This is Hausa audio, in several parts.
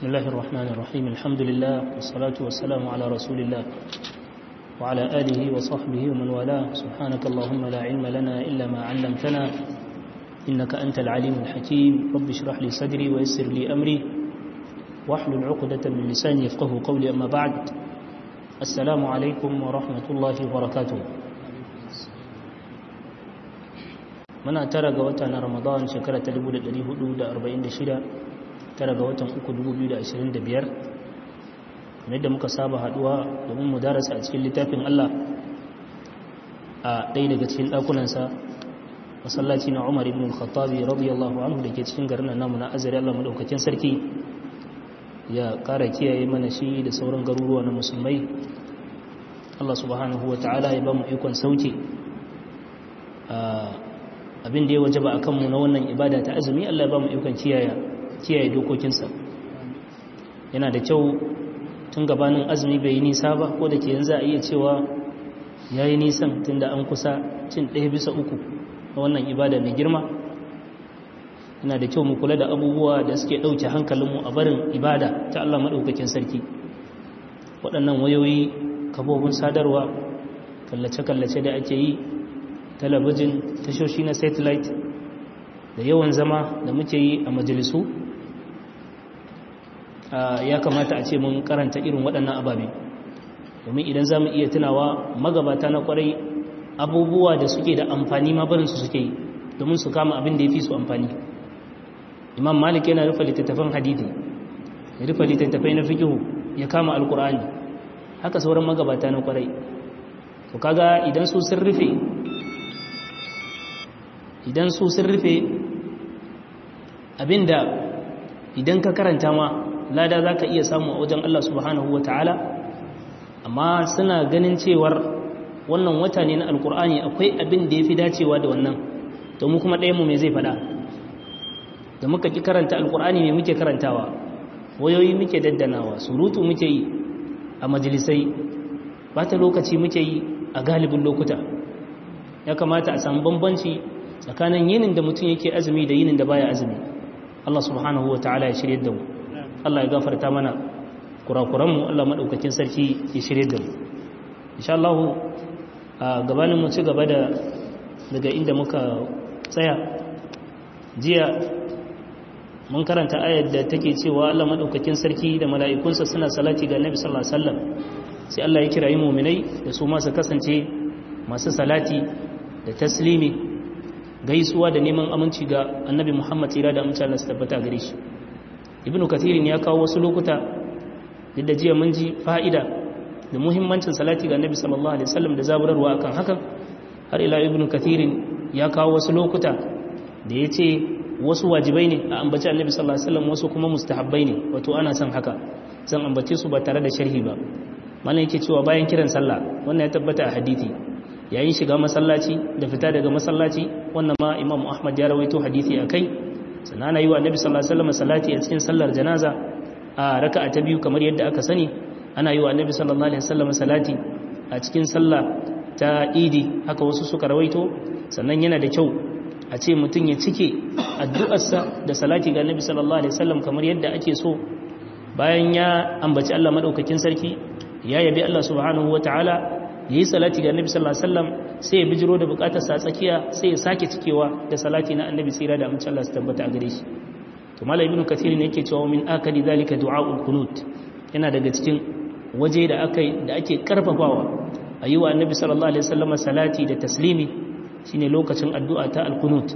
بسم الله الرحمن الرحيم الحمد لله والصلاة والسلام على رسول الله وعلى آله وصحبه ومن والاه سبحانك اللهم لا علم لنا إلا ما علمتنا إنك أنت العليم الحكيم رب اشرح لي صدري ويسر لي أمري واحلل عقدة من لساني يفقه قولي أما بعد السلام عليكم ورحمة الله وبركاته muna tara ga wata na ramadan shekara ta 1446 tara ga watan 3 2025 kamar da muka saba haduwa domin mu darasa a cikin littafin Allah a ɗaya daga cikin ɗakunansa masallaci na Umar ibn al-Khattabi radiyallahu anhu da ke cikin garin namu na Azari Allah madaukakin sarki ya ƙara kiyaye mana shi da sauran garuruwa na musulmai Allah subhanahu wa ta'ala ya ba mu ikon sauke abin da ya waje ba a kanmu na wannan ibada ta azumi Allah ba mu ikon kiyaye dokokinsa yana da kyau tun gabanin azumi bai yi nisa ba ko da ke yanzu a iya cewa ya yi nisan tun da an kusa cin ɗaya bisa uku na wannan ibada mai girma yana da kyau mu kula da abubuwa da suke ɗauke hankalinmu a barin ibada ta Allah maɗaukakin sarki waɗannan wayoyi kabobin sadarwa kallace-kallace da ake yi talabijin tashoshi na satellite da yawan zama da muke yi a majalisu ya kamata a ce mun karanta irin waɗannan ababe domin idan za mu iya tunawa magabata na kwarai abubuwa da suke da amfani ma barinsu suke yi domin su kama abin da ya fi su amfani imam malik yana rufe littattafan hadithi ya rufe littattafai na fikihu ya kama alkur'ani haka sauran magabata na kwarai to kaga idan su sun rufe idan su sun rufe abinda idan ka karanta ma lada za ka iya samu a wajen Allah subhanahu wa ta'ala amma suna ganin cewar wannan wata ne na alkur'ani akwai abin da ya fi dacewa da wannan to mu kuma ɗayanmu mai zai faɗa da muka ƙi karanta alkur'ani mai muke karantawa wayoyi muke daddanawa surutu muke yi a majalisai ba ta lokaci muke yi a galibin lokuta ya kamata a samu bambanci tsakanin yinin da mutum yake azumi da yinin da baya azumi Allah subhanahu wa ta'ala ya shirye da mu Allah ya gafarta mana kurakuran mu Allah madaukakin sarki ya shirye da mu insha Allah a gabanin mu ci gaba da daga inda muka tsaya jiya mun karanta ayar da take cewa Allah madaukakin sarki da mala'ikunsa suna salati ga Annabi sallallahu alaihi wasallam sai Allah ya kirayi mu'minai da su ma su kasance masu salati da taslimi gaisuwa da neman aminci ga annabi muhammad tsira da amince Allah su tabbata gare shi ibn kathirin ya kawo wasu lokuta duk da jiya mun ji fa'ida da muhimmancin salati ga annabi sallallahu alaihi wasallam da zaburarwa akan hakan har ila ibn kathirin ya kawo wasu lokuta da ya ce wasu wajibai ne a ambaci annabi sallallahu alaihi wasallam wasu kuma mustahabbai ne wato ana son haka zan ambace su ba tare da sharhi ba malam yake cewa bayan kiran sallah wannan ya tabbata a hadisi yayin shiga masallaci da fita daga masallaci wannan ma imam ahmad ya rawaito hadisi a kai sannan ana yi wa annabi sallallahu alaihi wasallam salati a cikin sallar janaza a raka'a ta biyu kamar yadda aka sani ana yi wa annabi sallallahu alaihi wasallam salati a cikin sallah ta idi haka wasu suka rawaito sannan yana da kyau a ce mutum ya cike addu'arsa da salati ga annabi sallallahu alaihi wasallam kamar yadda ake so bayan ya ambaci Allah madaukakin sarki ya yabi Allah subhanahu wataala ya yi salati ga annabi sallallahu alaihi wasallam sai ya bijiro da bukatar sa tsakiya sai ya sake cikewa da salati na annabi tsira da amince Allah su tabbata a gare shi to malai ibn kathir ne yake cewa min akali zalika du'aul qunut yana daga cikin waje da aka da ake karfafawa ayi wa annabi sallallahu alaihi wasallam salati da taslimi shine lokacin addu'a ta al-qunut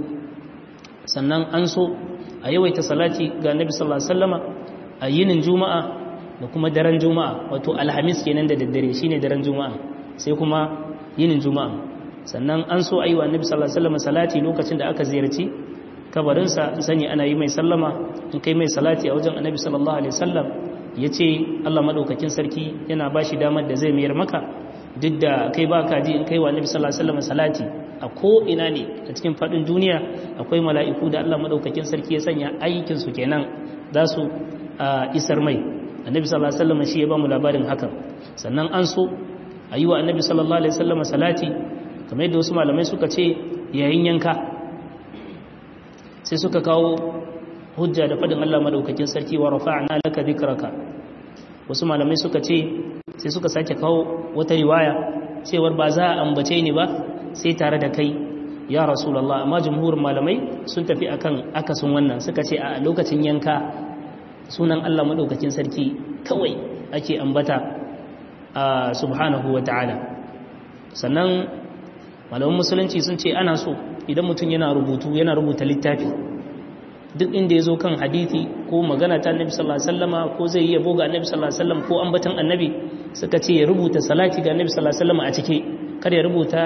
sannan an so a yawaita salati ga annabi sallallahu alaihi wasallama a yinin juma'a da kuma daren juma'a wato alhamis kenan da daddare shine daren juma'a sai kuma yinin juma'a sannan an so ayi wa annabi sallallahu alaihi wasallam salati lokacin da aka ziyarci kabarinsa sani ana yi mai sallama in kai mai salati a wajen annabi sallallahu alaihi wasallam yace Allah madaukakin sarki yana bashi damar da zai mayar maka duk da kai baka ji in kai wa annabi sallallahu alaihi wasallam salati a ko ina ne a cikin fadin duniya akwai mala'iku da Allah madaukakin sarki ya sanya aikin su kenan za su isar mai annabi sallallahu alaihi wasallam shi ya ba mu labarin hakan sannan an so a yi wa annabi sallallahu alaihi wasallam salati kamar yadda wasu malamai suka ce yayin yanka sai suka kawo hujja da fadin Allah madaukakin sarki wa rafa'na laka dhikraka wasu malamai suka ce sai suka sake kawo wata riwaya cewar ba za a ambace ni ba sai tare da kai ya rasulullah amma jumhurin malamai sun tafi akan akasin wannan suka ce a lokacin yanka sunan Allah madaukakin sarki kawai ake ambata a subhanahu wa ta'ala sannan malaman musulunci sun ce ana so idan mutum yana rubutu yana rubuta littafi duk inda ya zo kan hadithi ko magana ta annabi sallallahu alaihi wasallama ko zai yi yabo ga annabi sallallahu alaihi wasallam ko ambatan annabi suka ce ya rubuta salati ga annabi sallallahu alaihi wasallama a cike kar ya rubuta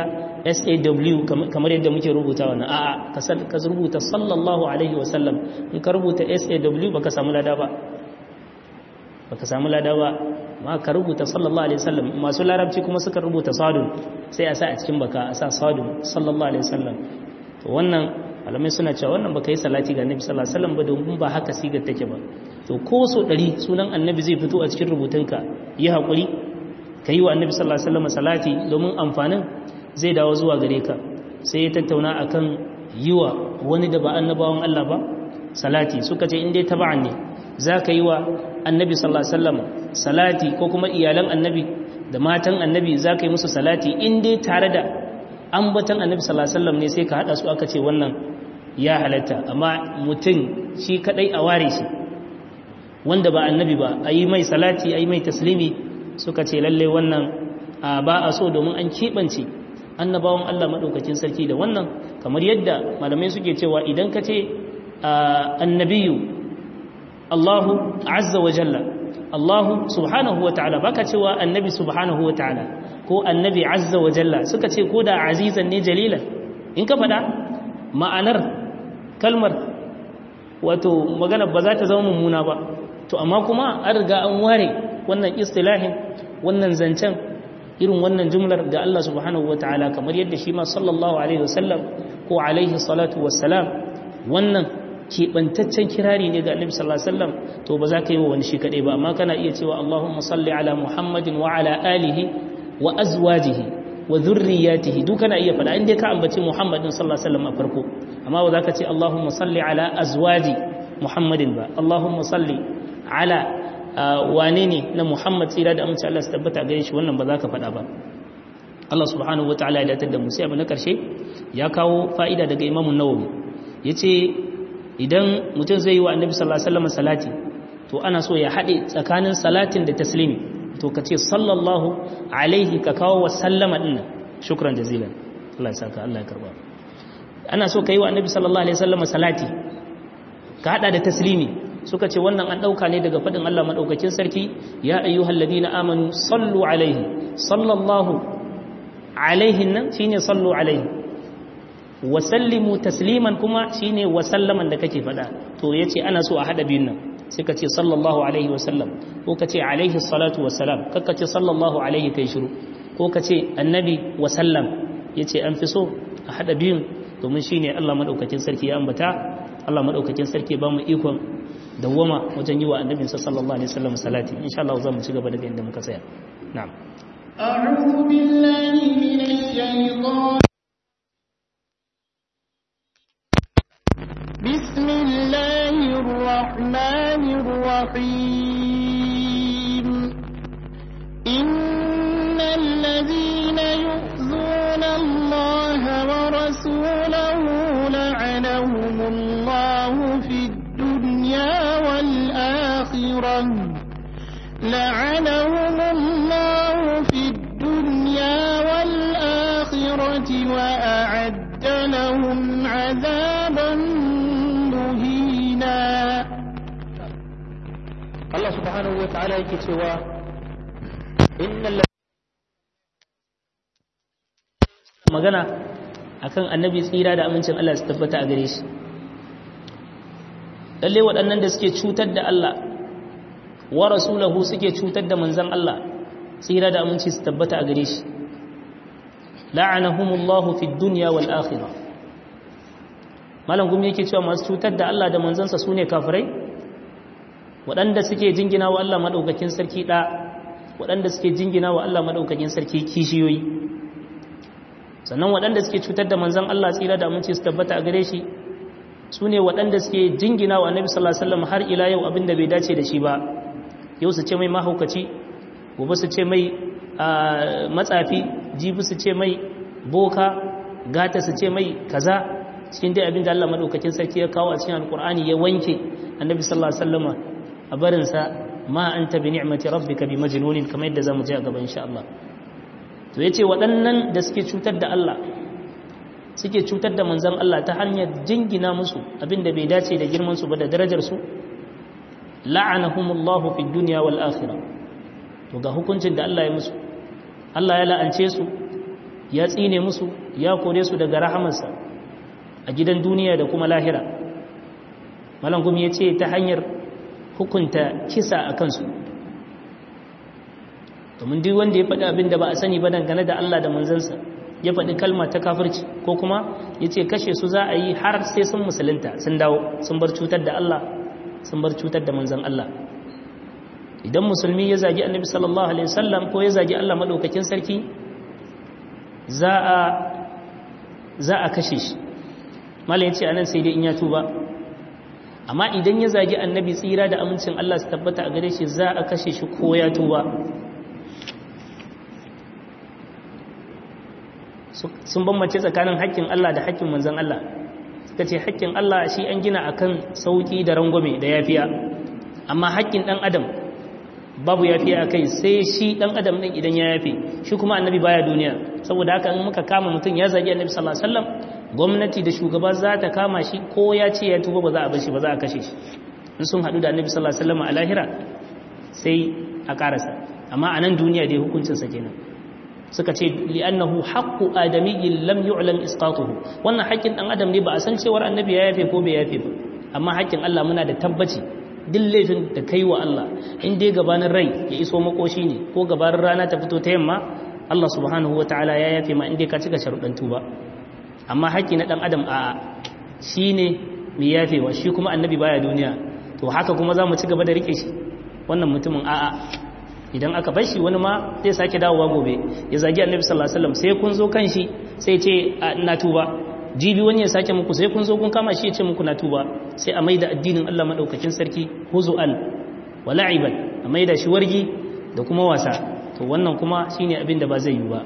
SAW kamar yadda muke rubuta wannan a'a ka rubuta sallallahu alaihi wasallam in ka rubuta SAW baka samu lada ba baka samu lada ba ma ka rubuta sallallahu alaihi wasallam masu larabci kuma suka rubuta sadun sai a sa a cikin baka a sa sadun sallallahu alaihi wasallam to wannan malamai suna cewa wannan baka yi salati ga annabi sallallahu alaihi wasallam ba domin ba haka sigar take ba to ko so ɗari sunan annabi zai fito a cikin rubutunka yi hakuri ka yi wa annabi sallallahu alaihi wasallam salati domin amfanin zai dawo zuwa gare ka sai ya tattauna akan yi wa wani da ba annabawan Allah ba salati suka ce in dai taba'an ne za ka yi wa annabi sallallahu alaihi wasallam salati ko kuma iyalan annabi da matan annabi za ka yi musu salati in dai tare da ambatan annabi sallallahu alaihi wasallam ne sai ka hada su aka ce wannan ya halatta amma mutum shi kadai a ware shi wanda ba annabi ba a yi mai salati a yi mai taslimi suka ce lalle wannan ba a so domin an keɓance annabawan Allah maɗaukakin sarki da wannan kamar yadda malamai suke cewa idan ka ce annabiyu Allahu azza wa jalla Allahu subhanahu wa ta'ala baka cewa annabi subhanahu wa ta'ala ko annabi azza wa jalla suka ce ko da azizan ne jalilan in ka faɗa ma'anar kalmar wato magana ba za ta zama mummuna ba to amma kuma an riga an ware wannan istilahin wannan zancen irin wannan jumlar ga Allah subhanahu wa ta'ala kamar yadda shi ma sallallahu alaihi wasallam ko alaihi salatu wassalam wannan keɓantaccen kirari ne ga annabi sallallahu alaihi wasallam to ba za ka yi wa wani shi kaɗai ba amma kana iya cewa Allahumma salli ala Muhammadin wa ala alihi wa azwajihi wa dhurriyyatihi duk kana iya faɗa inda ka ambaci Muhammadin sallallahu alaihi wasallam a farko amma ba za ka ce Allahumma salli ala azwaji Muhammadin ba Allahumma salli ala wane ne na Muhammad tsira da amince Allah su tabbata gare shi wannan ba za ka faɗa ba Allah subhanahu wataala ya datar da mu sai abu na karshe ya kawo fa'ida daga Imam Nawawi yace idan mutum zai yi wa Annabi sallallahu alaihi wasallam salati to ana so ya haɗe tsakanin salatin da taslimi to ka ce sallallahu alaihi ka kawo wa sallama ɗin shukran jazilan Allah ya saka Allah ya karba ana so ka yi wa annabi sallallahu alaihi wasallam salati ka hada da taslimi suka ce wannan an dauka ne daga fadin Allah madaukakin sarki ya ayyuhal ladina amanu sallu alaihi sallallahu alaihi nan shine sallu alaihi wa sallimu tasliman kuma shine wa sallaman da kake fada to yace ana so a hada biyun nan sai ka ce sallallahu alaihi wasallam ko ka ce alaihi salatu wasalam kakka ce sallallahu alaihi kai shiru ko ka ce annabi wasallam ya ce an fi so a haɗa biyun domin shi ne allah maɗaukakin sarki ya ambata allah maɗaukakin sarki ba mu ikon dawwama wajen yi wa annabinsa sallallahu alaihi wasallam salati insha Allah za mu ci gaba daga inda muka tsaya na'am أعوذ بالله من الشيطان بسم الله الرحمن الرحيم إن الذين يؤذون الله ورسوله لعنهم الله في الدنيا والآخرة لعنهم الله في الدنيا والآخرة وأعد لهم عذابا مهينا Allah subhanahu wa ta'ala yake cewa innal magana akan annabi tsira da amincin Allah su tabbata a gare shi lalle waɗannan da suke cutar da Allah wa rasulahu suke cutar da manzon Allah tsira da aminci su tabbata a gare shi la'anahumullahu fid dunya wal akhirah malam gumi yake cewa masu cutar da Allah da manzansa sune kafirai waɗanda suke jingina wa Allah maɗaukakin sarki ɗa waɗanda suke jingina wa Allah maɗaukakin sarki kishiyoyi sannan waɗanda suke cutar da manzan Allah tsira da aminci su tabbata a gare shi su ne waɗanda suke jingina wa annabi sallallahu alaihi wasallam har ila yau abinda bai dace da shi ba yau su ce mai mahaukaci gobe su ce mai matsafi jibi su ce mai boka gata su ce mai kaza cikin dai abinda Allah madaukakin sarki ya kawo a cikin alkur'ani ya wanke annabi sallallahu alaihi wasallam a barinsa ma anta bi ni'mati rabbika bi majnunin kamar yadda zamu ji a gaba insha Allah to yace waɗannan da suke cutar da Allah suke cutar da manzon Allah ta hanyar jingina musu abinda bai dace da girman su ba da darajar su la'anahumullahu fid dunya wal akhirah to ga hukuncin da Allah ya musu Allah ya la'ance su ya tsine musu ya kore su daga rahamarsa a gidan duniya da kuma lahira malam gumi ya ce ta hanyar hukunta kisa a kansu domin duk wanda ya faɗi abin da ba a sani ba dangane da Allah da manzansa ya faɗi kalma ta kafirci ko kuma ya ce kashe su za a yi har sai sun musulunta sun dawo sun bar cutar da Allah sun bar cutar da manzan Allah idan musulmi ya zagi annabi sallallahu alaihi wasallam ko ya zagi Allah madaukakin sarki za a za a kashe shi malam yace anan sai dai in ya tuba amma idan ya zagi annabi tsira da amincin Allah su tabbata a gare shi za a kashe shi ko ya tuba sun bambance tsakanin haƙƙin Allah da haƙƙin manzon Allah suka ce haƙƙin Allah shi an gina akan sauki da rangwame da yafiya amma haƙƙin ɗan adam babu yafiya a kai sai shi ɗan adam ɗin idan ya yafe shi kuma annabi baya duniya saboda haka in muka kama mutum ya zagi annabi sallallahu alaihi wasallam gwamnati da shugaba za ta kama shi ko ya ce ya tuba ba za a bar shi ba za a kashe shi in sun haɗu da annabi sallallahu alaihi wasallam a lahira sai a karasa amma a nan duniya dai hukuncin sa kenan suka ce li'annahu haqqu adamiyyin lam yu'lam isqatuhu wannan haƙƙin dan adam ne ba a san cewar annabi ya yafe ko bai yafe ba amma haƙƙin Allah muna da tabbaci duk laifin da kai wa Allah in dai gabanin rai ya iso makoshi ne ko gabanin rana ta fito ta yamma Allah subhanahu wataala ya yafe ma in dai ka cika sharuɗan tuba amma haƙƙi na ɗan adam a shi ne mai yafewa shi kuma annabi baya duniya to haka kuma za mu ci gaba da riƙe shi wannan mutumin a'a idan aka bar shi wani ma zai sake dawowa gobe ya zagi annabi sallallahu alaihi wasallam sai kun zo kan shi sai ce na tuba jibi wani ya sake muku sai kun zo kun kama shi ya ce muku na tuba sai a maida addinin Allah madaukakin sarki huzu'an wa la'iban a maida shi wargi da kuma wasa to wannan kuma shine abin da ba zai yi ba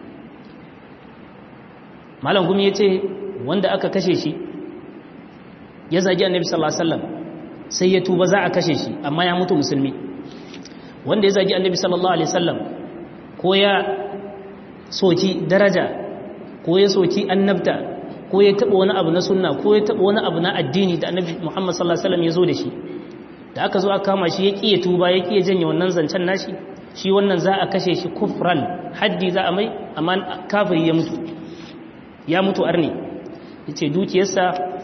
malam gumi ya ce wanda aka kashe shi ya zagi annabi sallallahu alaihi wasallam sai ya tuba za a kashe shi amma ya mutu musulmi wanda ya zagi annabi sallallahu alaihi wasallam ko ya soki daraja ko ya soki annabta ko ya taba wani abu na sunna ko ya taba wani abu na addini da annabi Muhammad sallallahu alaihi wasallam ya zo da shi da aka zo aka kama shi ya kiye tuba ya kiye janye wannan zancen nashi shi wannan za a kashe shi kufran haddi za a mai amma kafiri ya mutu ya mutu arni yace dukiyarsa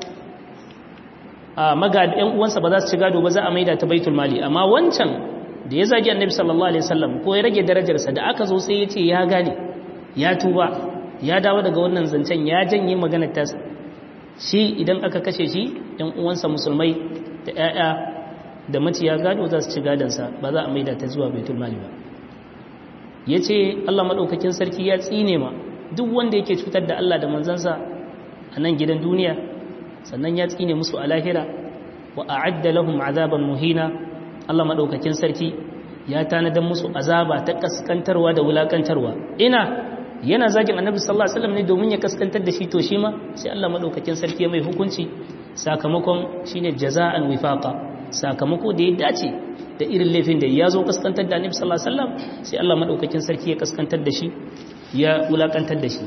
a magada ƴan uwansa ba za su ci gado ba za a maida ta baitul mali amma wancan da ya zagi annabi sallallahu alaihi wasallam ko ya rage darajarsa da aka zo sai ya ce ya gane ya tuba ya dawo daga wannan zancen ya janye maganar ta shi idan aka kashe shi ƴan uwansa musulmai da ƴaƴa da maciya gado za su ci gadansa ba za a maida ta zuwa baitul mali ba yace Allah madaukakin sarki ya tsine ma duk wanda yake cutar da Allah da manzansa a nan gidan duniya sannan ya tsine musu a lahira wa a'adda lahum azaban muhina Allah madaukakin sarki ya tanadar musu azaba ta kaskantarwa da wulakantarwa ina yana zagin annabi sallallahu alaihi wasallam ne domin ya kaskantar da shi to shi ma sai Allah madaukakin sarki ya mai hukunci sakamakon shine jaza'an wifaqa sakamako da ya dace da irin laifin da ya zo kaskantar da annabi sallallahu alaihi wasallam sai Allah madaukakin sarki ya kaskantar da shi ya wulakantar da shi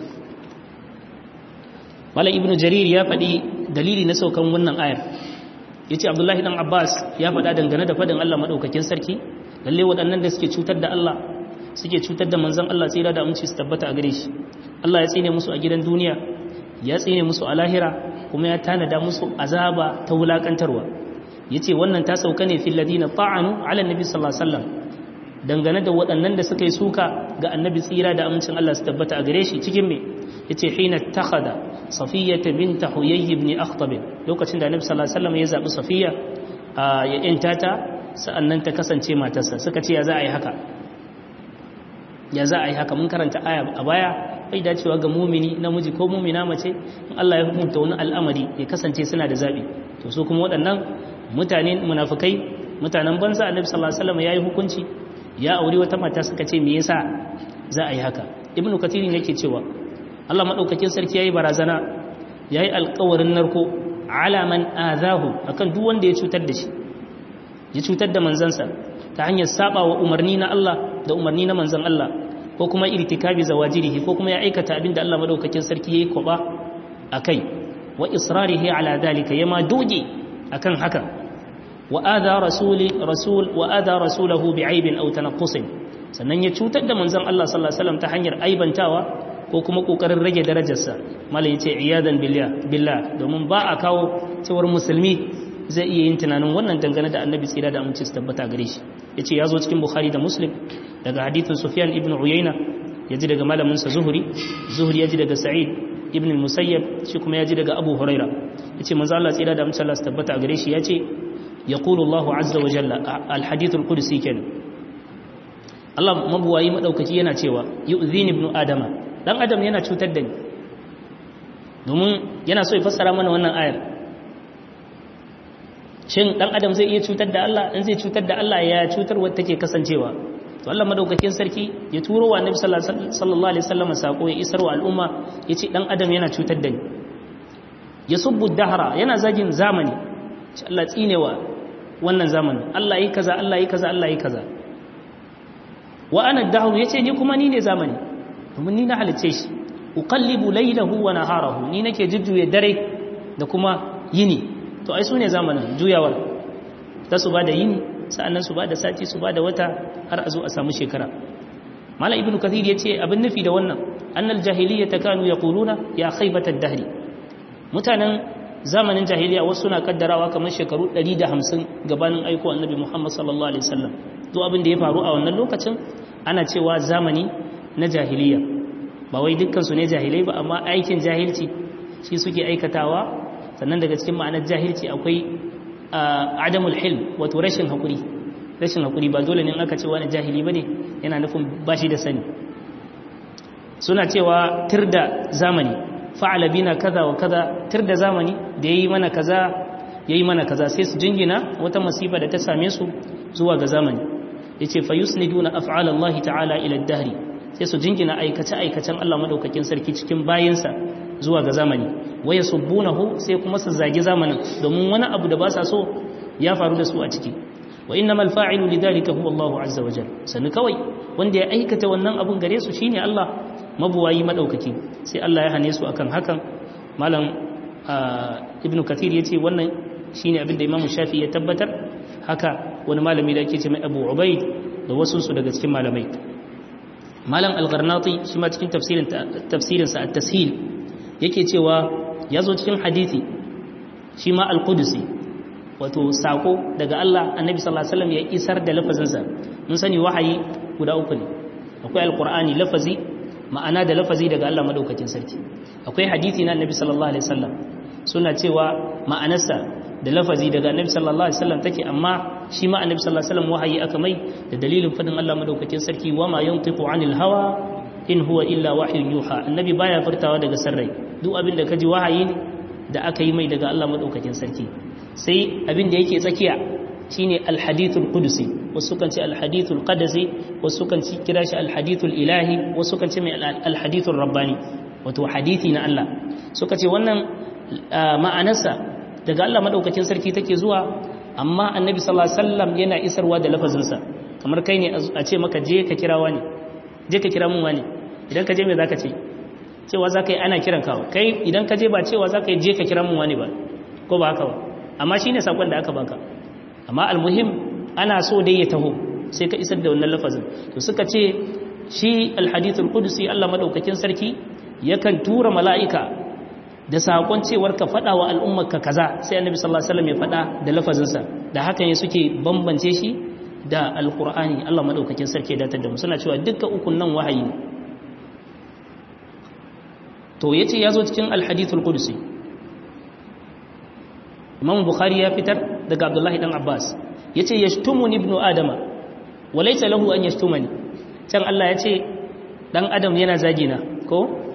malam ibnu jarir ya faɗi dalili na saukan wannan ayar yace abdullahi dan abbas ya faɗa dangane da faɗin Allah madaukakin sarki lalle waɗannan da suke cutar da Allah suke cutar da manzon Allah tsira da aminci su tabbata a gare shi Allah ya tsine musu a gidan duniya ya tsine musu a lahira kuma ya tanada musu azaba ta wulakantarwa yace wannan ta sauka ne fil ladina ta'anu ala nabi sallallahu alaihi wasallam dangane da waɗannan da suka yi suka ga annabi tsira da amincin Allah su tabbata a gare shi cikin me yace hina takhada safiyata binta huyay ibn akhtab lokacin da annabi sallallahu alaihi wasallam ya zabi safiya ya yanta ta sa'annan ta kasance matarsa suka ce ya za a yi haka ya za a yi haka mun karanta aya a baya bai dacewa ga mumini namiji ko mumina mace in Allah ya hukunta wani al'amari ya kasance suna da zabi to su kuma waɗannan mutane munafikai mutanen banza annabi sallallahu alaihi wasallam yayi hukunci ya aure wata mata suka ce me yasa za a yi haka ibnu kathir yake cewa Allah madaukakin sarki yayi barazana yayi alƙawarin narko ala man azahu akan duk wanda ya cutar da shi ya cutar da manzansa ta hanyar saba wa umarni na Allah da umarni na manzan Allah ko kuma irtikabi zawajirihi ko kuma ya aikata abin da Allah madaukakin sarki yayi kwaba akai wa israrihi ala dalika yama doge akan haka wa adha rasuli rasul wa adha rasulahu bi'aibin aw tanaqqusin sannan ya cutar da manzan Allah sallallahu alaihi wasallam ta hanyar aibantawa ko kuma kokarin rage darajarsa malai yace iyadan billah billah domin ba a kawo cewar musulmi zai iya yin tunanin wannan dangane da annabi tsira da aminci su tabbata gare shi ya ce ya zo cikin bukhari da muslim daga hadithin sufyan ibn uyayna ya ji daga malaminsa zuhuri zuhuri ya ji daga sa'id ibn musayyab shi kuma ya ji daga abu huraira ya ce manzo Allah tsira da aminci Allah su tabbata gare shi ya ce yaqulu Allah azza wa jalla al hadith al qudsi kenan Allah mabuwayi madaukaki yana cewa yu'zini ibn adama dan adam yana cutar da ni domin yana so ya fassara mana wannan ayar shin dan adam zai iya cutar da Allah in zai cutar da Allah ya cutar wadda take kasancewa to Allah madaukakin sarki ya turo wa Annabi sallallahu alaihi wasallam sako ya isar wa al'umma yace dan adam yana cutar da ni ya subbu dahra yana zagin zamani ce Allah tsinewa wannan zamanin Allah yi kaza Allah yi kaza Allah yi kaza wa ana dahru yace ni kuma ni ne zamani domin ni na halice shi uqallibu laylahu wa naharahu ni nake jujjuye dare da kuma yini to ai su ne zamanin juyawar ta su ba da yini sa'annan su ba da sati su ba da wata har a zo a samu shekara mala ibn kathir ya ce abin nufi da wannan annal jahiliya ta kanu ya kuluna ya khaibatar dahri mutanen zamanin jahiliya wasu suna kaddarawa kamar shekaru 150 gabanin aiko annabi muhammad sallallahu alaihi wasallam to abin da ya faru a wannan lokacin ana cewa zamani na jahiliya ba wai dukkan su ne jahilai ba amma aikin jahilci shi suke aikatawa sannan daga cikin ma'anar jahilci akwai adamul hilm wato rashin hakuri rashin hakuri ba dole ne aka ce wani jahili bane yana nufin bashi da sani suna cewa tirda zamani fa'ala bina kaza wa kaza tirda zamani da yayi mana kaza yayi mana kaza sai su jingina wata masifa da ta same su zuwa ga zamani yace fa yusniduna af'ala Allah ta'ala ila ad-dahri sai su jingina aikace aikacen Allah madaukakin sarki cikin bayinsa zuwa ga zamani waya subbunahu sai kuma su zagi zamanin domin wani abu da ba sa so ya faru da su a ciki wa innamal fa'ilu lidhalika huwa Allahu azza wa jalla sanu kawai wanda ya aikata wannan abun gare su shine Allah mabuwayi madaukaki sai Allah ya hane su akan hakan malam ibnu kathir yace wannan shine abin da Imam Shafi ya tabbatar haka wani malami da yake ce mai Abu Ubaid da wasu su daga cikin malamai malam al-Gharnati shi ma cikin tafsirin tafsirinsa at-tashil yake cewa ya zo cikin hadithi shi ma al-qudusi wato sako daga Allah annabi sallallahu alaihi wasallam ya isar da lafazinsa mun sani wahayi guda uku ne akwai alqur'ani lafazi ma'ana da lafazi daga Allah madaukakin sarki akwai hadithi na annabi sallallahu alaihi wasallam suna cewa ma'anarsa da lafazi daga annabi sallallahu alaihi wasallam take amma shi ma annabi sallallahu alaihi wasallam wahayi aka mai da dalilin fadin Allah madaukakin sarki wa ma yantiqu anil hawa in huwa illa wahyun yuha annabi baya furtawa daga sarrai duk abin da kaji wahayi ne da aka yi mai daga Allah madaukakin sarki sai abin da yake tsakiya shine alhadithul qudusi wasu kan ce alhadithul qadasi wasu kan ci kira shi alhadithul ilahi wasu kan ce mai alhadithul rabbani wato hadithi na Allah suka ce wannan ma'anarsa daga Allah madaukakin sarki take zuwa amma annabi sallallahu alaihi wasallam yana isarwa da lafazinsa kamar kai ne a ce maka je ka kira wani je ka kira mun wani idan ka je me zaka ce cewa zaka yi ana kiran ka kai idan ka je ba cewa zaka yi je ka kira mun wani ba ko ba haka ba amma shine sakon da aka baka amma almuhim ana so dai ya taho sai ka isar da wannan lafazin to suka ce shi alhadithul qudusi Allah madaukakin sarki yakan tura mala'ika da sakon cewar ka fada wa al'ummarka kaza sai annabi sallallahu alaihi wasallam ya fada da lafazinsa da hakan ne suke bambance shi da alqur'ani Allah madaukakin sarki ya datar da mu suna cewa dukkan ukun nan wahayi ne to yace yazo cikin alhadithul qudusi Imam Bukhari ya fitar daga Abdullahi dan Abbas yace yashtumuni ibnu adama walaysa lahu an yashtumani can Allah yace dan adam yana zagina ko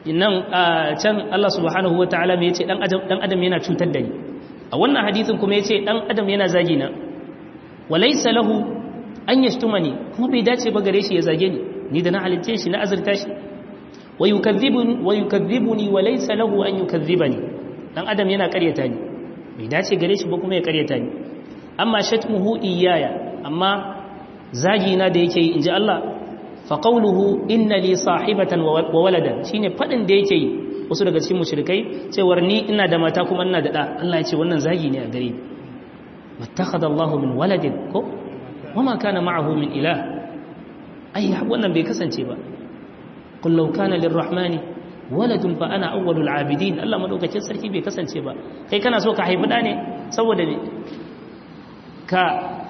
nan can Allah subhanahu wataala me yace dan adam dan adam yana cutar da ni a wannan hadisin kuma yace dan adam yana zagi na walaysa lahu an yashtumani kuma bai dace ba gare shi ya zage ni ni da na halice shi na azurta shi wa yukadhibuni wa yukadhibuni walaysa lahu an yukadhibani dan adam yana karyata ni bai dace gare shi ba kuma ya karyata ni amma shatmuhu iyaya amma zagi na da yake yi inji Allah fa qawluhu inna li sahibatan wa waladan shine fadin da yake yi wasu daga cikin mushrikai cewar ni ina da mata kuma ina da da Allah ya ce wannan zagi ne a gare ni mattakhadha Allah min waladin ko wama kana ma'ahu min ilah ai wannan bai kasance ba qul law kana lirrahmani waladun fa ana awwalul abidin Allah madaukakin sarki bai kasance ba kai kana so ka haifi da ne saboda ne ka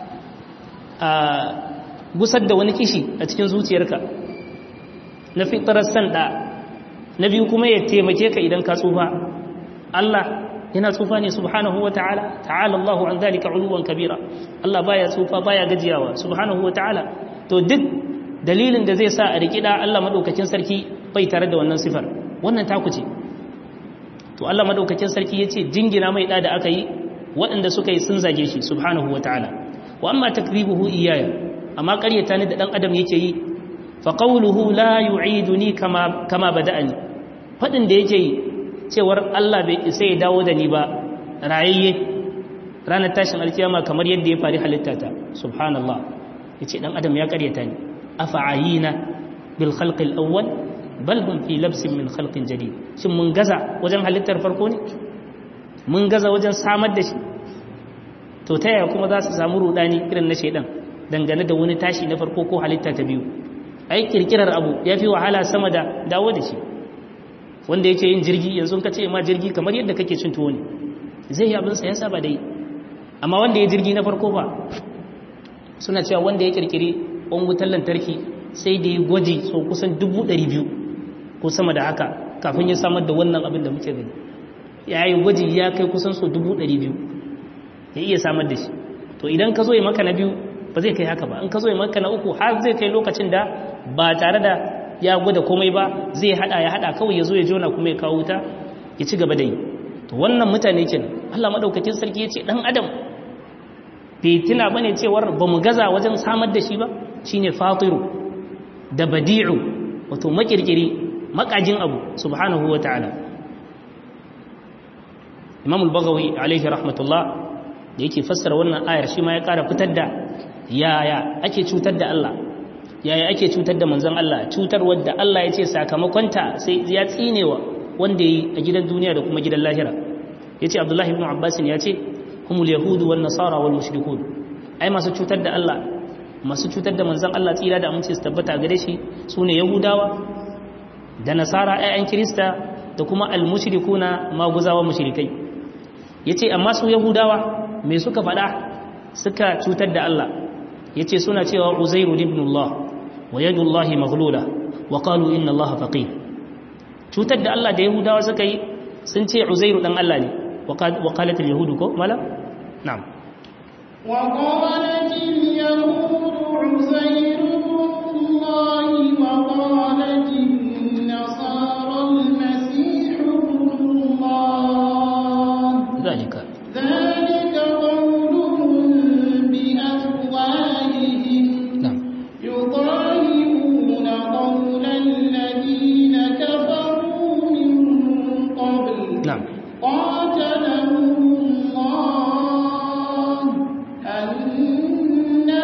a gusar da wani kishi a cikin zuciyarka na fitarar san da na biyu kuma ya taimake ka idan ka tsufa Allah yana tsufa ne subhanahu wa ta'ala ta'ala Allahu an zalika uluwan kabira Allah baya tsufa baya gajiyawa subhanahu wa ta'ala to duk dalilin da zai sa a rikida Allah madaukakin sarki bai tare da wannan sifar wannan taku ce to Allah madaukakin sarki yace jingina mai da da aka yi waɗanda suka yi sun zage shi subhanahu wataala wa amma takribuhu iyaya amma ƙaryata ni da dan adam yake yi fa qawluhu la yu'iduni kama kama bada'ani fadin da yake yi cewar Allah bai isa ya dawo da ni ba rayayye ranar tashin alkiyama kamar yadda ya fari halittata subhanallah yace dan adam ya ƙaryata ni afa'ayina bil khalqi al-awwal bal hum fi labsin min khalqin jadid shin mun gaza wajen halittar farko ne mun gaza wajen samar da shi to ta yaya kuma za su samu rudani irin na shaidan dangane da wani tashi na farko ko halitta ta biyu ai kirkirar abu ya fi wahala sama da dawo da shi wanda yake yin jirgi yanzu ka ce ma jirgi kamar yadda kake cin tuwo ne zai yi abinsa ya saba da yi amma wanda ya jirgi na farko ba suna cewa wanda ya kirkiri ɓan wutar lantarki sai da ya gwaji so kusan dubu ɗari biyu ko sama da haka kafin ya samar da wannan abin da muke gani ya yi gwaji ya kai kusan so dubu ɗari biyu ya iya samar da shi to idan ka zo yi maka na biyu ba zai kai haka ba in ka zo yi maka na uku har zai kai lokacin da ba tare da ya gwada komai ba zai hada ya hada kawai ya zo ya jona kuma ya kawo wuta ya ci gaba da yi to wannan mutane kenan Allah madaukakin sarki ya ce dan adam bai tuna bane cewar ba mu gaza wajen samar da shi ba shine fatiru da badi'u wato makirkiri makajin abu subhanahu wataala Imam al-Baghawi alaihi rahmatullah da yake fassara wannan ayar shi ma ya ƙara fitar da yaya ake cutar da Allah yaya ake cutar da manzon Allah cutar wadda Allah ya ce sakamakonta sai ya tsinewa wanda yi a gidan duniya da kuma gidan lahira yace Abdullahi ibn Abbas ya ce humul yahudu wan nasara wal mushrikun ai masu cutar da Allah masu cutar da manzon Allah tsira da amince su tabbata gare shi sune yahudawa da nasara ayyan kirista da kuma al mushrikuna maguzawa mushrikai yace amma su yahudawa me suka faɗa suka cutar da Allah yace suna cewa uzairu ibn Allah wa yadullahi maghlula wa qalu inna Allah faqir cutar da Allah da yahudawa suka yi sun ce uzairu dan Allah ne wa qalat al yahudu ko mala na'am wa qalat al yahudu uzairu ibn Allah wa qalat an nasara al masih ibn Allah zalika ذلك قولهم بأفواههم na'am يضاهئون قول الذين كفروا من قبل na'am قاتلهم الله أنا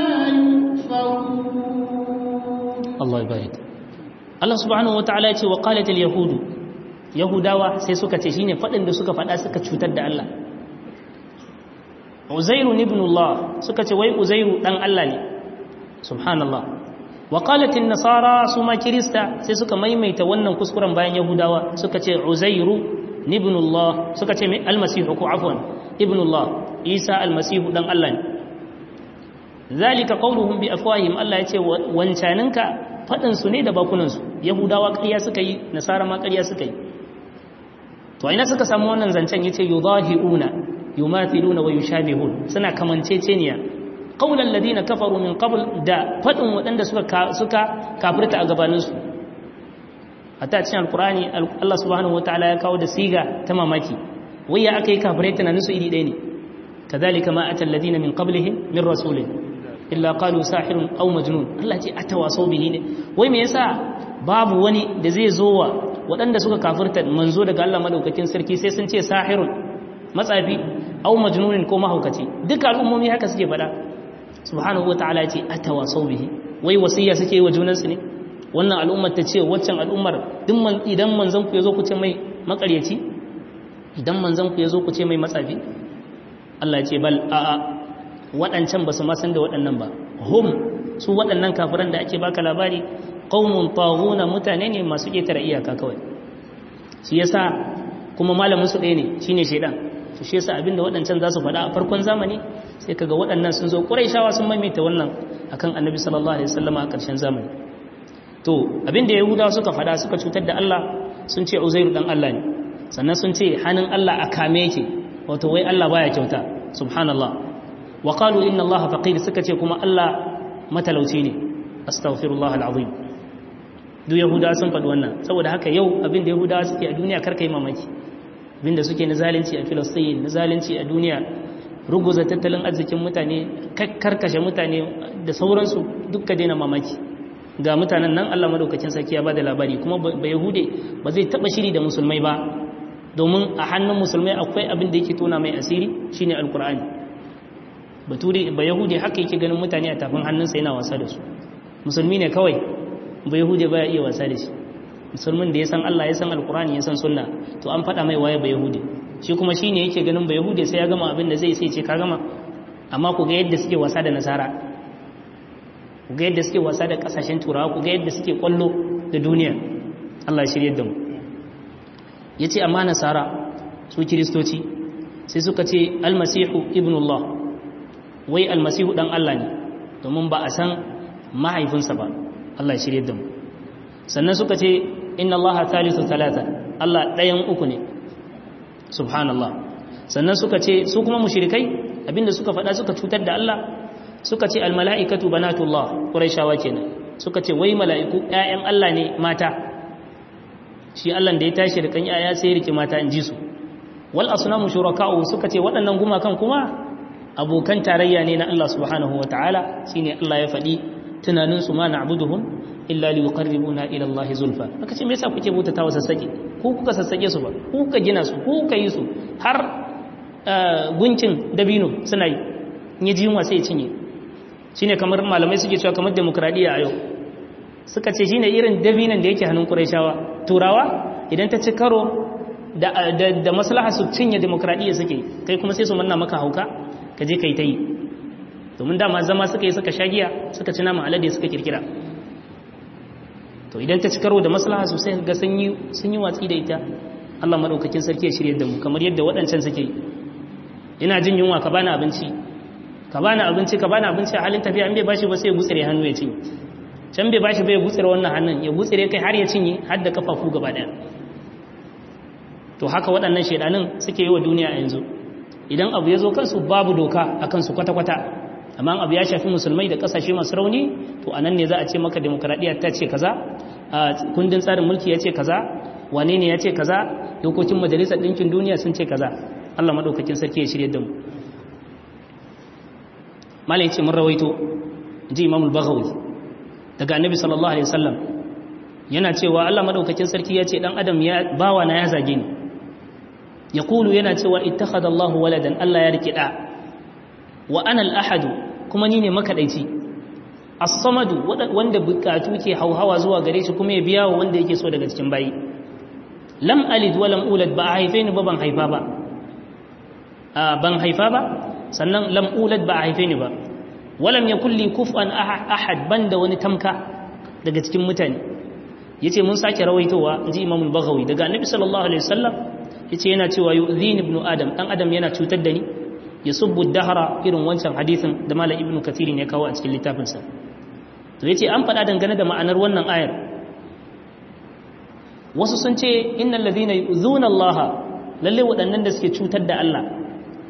يؤفكون Allah ya barik Allah subhanahu wataala ya ce wa qalat al yahudu yahudawa sai suka ce shine fadin da suka fada suka cutar da Allah Uzairu ibn Allah suka ce wai Uzairu dan Allah ne subhanallah wa qalat an nasara suma kirista sai suka maimaita wannan kuskuren bayan yahudawa suka ce Uzairu ibn Allah suka ce mai almasihu ko afwan ibn Allah Isa almasihu dan Allah ne zalika qauluhum bi afwahihim Allah yace wancaninka fadin su ne da bakunan su yahudawa ƙarya suka yi nasara ma ƙarya suka yi to ina suka samu wannan zancen yace yudahiuna yumathiluna wa yushabihun suna kamanceceniya qaulal ladina kafaru min qabl da fadin wadanda suka suka kafirta a gabanin su hatta cikin alkur'ani Allah subhanahu wataala ya kawo da siga ta mamaki wai ya aka yi kafirai tunanin su iri ɗaya ne kadhalika ma atal ladina min qablihim min rasulin illa qalu sahirun aw majnun Allah ce atawasaw bihi ne wai me yasa babu wani da zai zo wa waɗanda suka kafirta manzo daga Allah madaukakin sarki sai sun ce sahirun matsafi aw majnunin ko mahaukaci duka al'ummomi haka suke faɗa subhanahu wataala ya ce atawasaw bihi wai wasiya suke yi wa junansu ne wannan al'ummar ta ce waccan al'ummar idan manzan ku ya zo ku ce mai makaryaci idan manzan ku ya zo ku ce mai matsafi Allah ya ce bal a'a waɗancan ba su masan da waɗannan ba hum su waɗannan kafiran da ake baka labari qaumun taghuna mutane ne masu ƙetare iyaka kawai shi yasa kuma malamin su ɗaya ne shine shaidan to shi yasa abinda waɗancan za su faɗa a farkon zamani sai kaga waɗannan sun zo ƙuraishawa sun maimaita wannan akan annabi sallallahu alaihi wasallama a ƙarshen zamani to abinda yahudawa suka faɗa suka cutar da Allah sun ce uzairu dan Allah ne sannan sun ce hannun Allah a kame yake wato wai Allah baya kyauta subhanallah wa qalu inna Allah faqir suka ce kuma Allah matalauci ne astaghfirullah alazim duk yahudawa sun faɗi wannan saboda haka yau abinda yahudawa suke a duniya karkai mamaki abinda suke na zalunci a filistin na zalunci a duniya ruguza tattalin arzikin mutane karkashe mutane da sauransu dukka daina mamaki ga mutanen nan Allah madaukakin sarki ya bada labari kuma ba yahude ba zai taba shiri da musulmai ba domin a hannun musulmai akwai abin da yake tona mai asiri shine alkur'ani bature ba yahude haka yake ganin mutane a tafin hannunsa yana wasa da su musulmi ne kawai ba yahude baya iya wasa da shi musulmin da ya san Allah ya san alkur'ani ya san sunna to an faɗa mai waye ba yahude shi kuma shine yake ganin ba yahude sai ya gama abin da zai sai ce ka gama amma ku ga yadda suke wasa da nasara ku ga yadda suke wasa da kasashen turawa ku ga yadda suke kwallo da duniya Allah ya shirye da mu yace amma nasara su kiristoci sai suka ce almasihu ibnullah wai almasihu dan Allah ne domin ba a san mahaifinsa ba Allah ya shirye da mu sannan suka ce inna Allah thalithu thalatha Allah ɗayan uku ne subhanallah sannan suka ce su kuma mushrikai abinda suka faɗa suka cutar da Allah suka ce almala'ikatu banatullah quraishawa kenan suka ce wai mala'iku ƴaƴan Allah ne mata shi Allah da ya tashi da kan ƴaƴa sai ya rike mata in ji su wal asnamu shuraka'u suka ce waɗannan gumakan kuma abokan tarayya ne na Allah subhanahu wataala shine Allah ya faɗi tunanin su ma na'buduhum illa liqarribuna ila Allah zulfa aka ce me yasa kuke bautata wa sassake ko kuka sassake su ba ko kuka gina su ko kuka yi su har guncin dabino suna yi in yi yunwa sai ya cinye shine kamar malamai suke cewa kamar demokradiya a yau suka ce shine irin dabinan da yake hannun Qurayshawa turawa idan ta ci karo da da maslaha su cinye demokradiya suke kai kuma sai su manna maka hauka ka je kai ta yi domin dama zama suka yi suka shagiya suka ci nama alade suka kirkira to idan ta ci karo da maslaha sosai ga sun yi watsi da ita Allah madaukakin sarki ya shirye da mu kamar yadda waɗancan suke ina jin yunwa ka bani abinci ka bani abinci ka bani abinci a halin tafiya in bai bashi ba sai ya gutsire hannu ya cinye can bai bashi bai gutsire wannan hannun ya gutsire kai har ya cinye har da kafafu gaba ɗaya to haka waɗannan shaidanin suke yi wa duniya a yanzu idan abu ya zo kansu babu doka a kansu kwata-kwata amma abu ya shafi musulmai da kasashe masu rauni to a nan ne za a ce maka demokradiyya ta ce kaza a kundin tsarin mulki ya ce kaza wane ne ya ce kaza dokokin majalisar ɗinkin duniya sun ce kaza allah maɗaukakin sarki ya shirya da mu malai ce mun rawaito ji imamul baghawi daga annabi sallallahu alaihi wasallam yana cewa allah maɗaukakin sarki ya ce ɗan adam ya bawa na ya zage ni ya kulu yana cewa ittakhadha allahu waladan allah ya rike ɗa wa anal ahadu kuma ni ne makadaici as-samadu wanda bukatu ke hauhawa zuwa gare shi kuma ya biya wa wanda yake so daga cikin bayi lam alid wa lam ulad ba a haife ni ba ban haifa ba ban haifa ba sannan lam ulad ba a haife ni ba walam yakul li kufan ahad banda wani tamka daga cikin mutane yace mun sake rawaitowa inji imamul baghawi daga annabi sallallahu alaihi wasallam yace yana cewa yu'dhini ibnu adam dan adam yana cutar da ni ya subbu dahara irin wancan hadisin da malam ibnu kathir ne kawo a cikin littafinsa to yace an faɗa dangane da ma'anar wannan ayar wasu sun ce innal ladhina yu'zuna Allah lalle waɗannan da suke cutar da Allah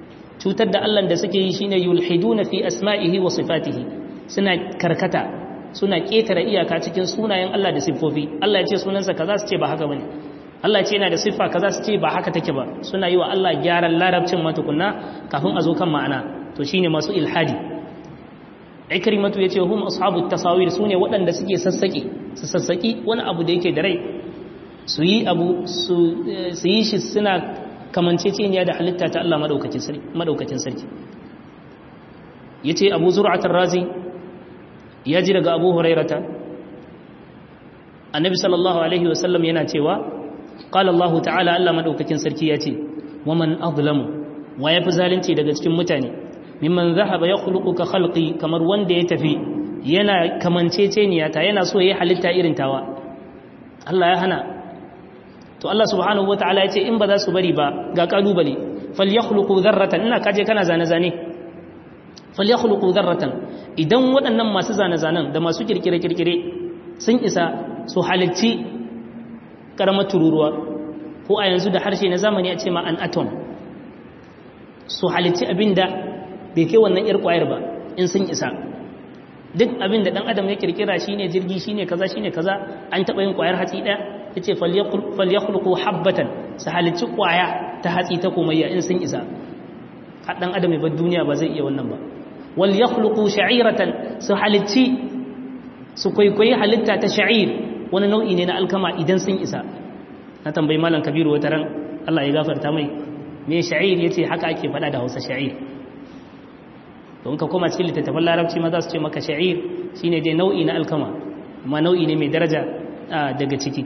cutar da Allah da suke yi shine yulhiduna fi asma'ihi wa sifatihi suna karkata suna ƙetare iyaka cikin sunayen Allah da siffofi Allah ya ce sunansa kaza su ce ba haka bane Allah ya ce yana da siffa kaza su ce ba haka take ba suna yi wa Allah gyaran larabcin matukunna kafin a zo kan ma'ana to shine masu ilhadi ikrimatu yace hum ashabu tasawir sune waɗanda suke sassaki su sassaki wani abu da yake da rai su yi abu su yi shi suna kamanceceniya da halitta ta Allah madaukakin sarki ya ce abu zur'atar razi ya ji daga abu hurairata annabi sallallahu alaihi wasallam yana cewa ƙala Allah ta'ala Allah madaukakin sarki ya ce wa man azlamu wa ya fi zalunci daga cikin mutane mimman zahaba ya khuluqu ka khalqi kamar wanda ya tafi yana kamanceceniya ta yana so ya yi halitta irin tawa Allah ya hana to Allah subhanahu wataala ya ce in ba za su bari ba ga kalubale falyakhluqu dharratan ina kaje kana zane zane falyakhluqu dharratan idan waɗannan masu zane zanen da masu kirkire kirkire sun isa su halicci karamar tururuwa ko a yanzu da harshe na zamani a ce ma an atom su halicci abinda bai kai wannan yar kwayar ba in sun isa duk abin da dan adam ya kirkira shine jirgi shine kaza shine kaza an taba yin kwayar hatsi daya yace falyakhluqu habbatan su halicci kwaya ta hatsi ta komayya in sun isa dan adam ba duniya ba zai iya wannan ba wal yakhluqu sha'iratan su halicci su kwaikwayi halitta ta sha'ir wani nau'i ne na alkama idan sun isa na tambayi malam kabiru wata ran Allah ya gafarta mai me sha'ir yace haka ake faɗa da Hausa sha'ir don ka koma cikin littattafan larabci ma za su ce maka sha'ir shine dai nau'i na alkama amma nau'i ne mai daraja daga ciki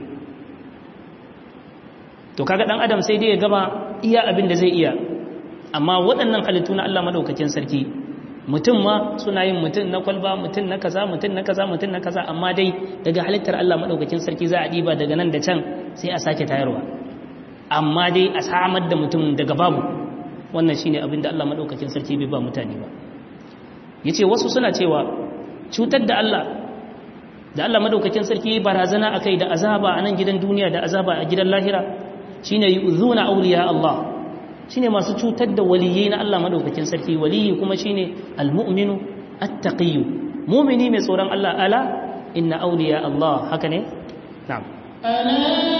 to kaga dan adam sai dai ya gama iya abin da zai iya amma waɗannan halittu na Allah madaukakin sarki mutum ma suna yin mutum na kwalba mutum na kaza mutum na kaza mutum na kaza amma dai daga halittar Allah madaukakin sarki za a diba daga nan da can sai a sake tayarwa amma dai a samar da mutum daga babu wannan shine abin da Allah madaukakin sarki bai ba mutane ba yace wasu suna cewa cutar da Allah da Allah madaukakin sarki barazana akai da azaba a nan gidan duniya da azaba a gidan lahira shine yu'zuna awliya Allah shine masu cutar da waliyai na Allah madaukakin sarki waliyi kuma shine almu'minu attaqiyyu mu'mini mai tsoron Allah ala inna awliya Allah haka ne na'am ألا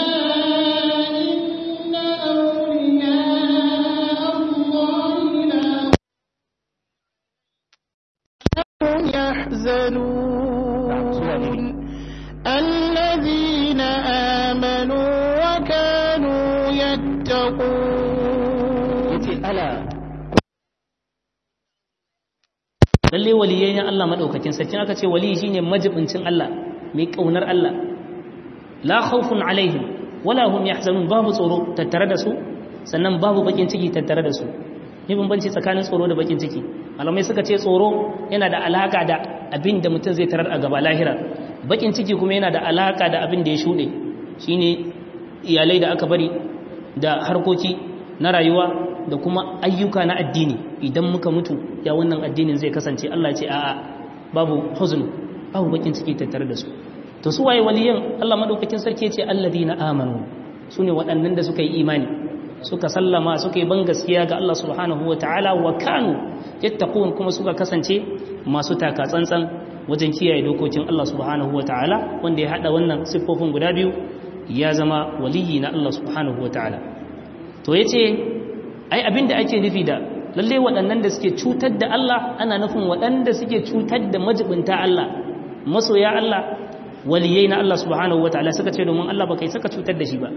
إن أولياء الله لا يحزنون الذين آمنوا وكانوا يتقون yace ala lalle waliyai na Allah madaukakin sarki aka ce waliyi shine majibincin Allah mai kaunar Allah la khawfun alaihim wala hum yahzanun babu tsoro tattare da su sannan babu bakin ciki tattare da su ne bambanci tsakanin tsoro da bakin ciki malamai suka ce tsoro yana da alaka da abin da mutum zai tarar a gaba lahira bakin ciki kuma yana da alaka da abin da ya shuɗe shine iyalai da aka bari da harkoki na rayuwa da kuma ayyuka na addini idan muka mutu ya wannan addinin zai kasance Allah ce a'a babu huzn babu bakin ciki tattare da su to su waye waliyan Allah madaukakin sarki ya ce alladina amanu sune waɗannan da suka yi imani suka sallama suka yi ban gaskiya ga Allah subhanahu wataala wa kanu yattaqun kuma suka kasance masu taka tsantsan wajen kiyaye dokokin Allah subhanahu wataala wanda ya hada wannan siffofin guda biyu ya zama waliyi na Allah subhanahu wataala to yace ai abinda ake nufi da lalle waɗannan da suke cutar da Allah ana nufin waɗanda suke cutar da majibinta Allah masoya Allah waliyai na Allah subhanahu wataala suka ce domin Allah ba kai saka cutar da shi ba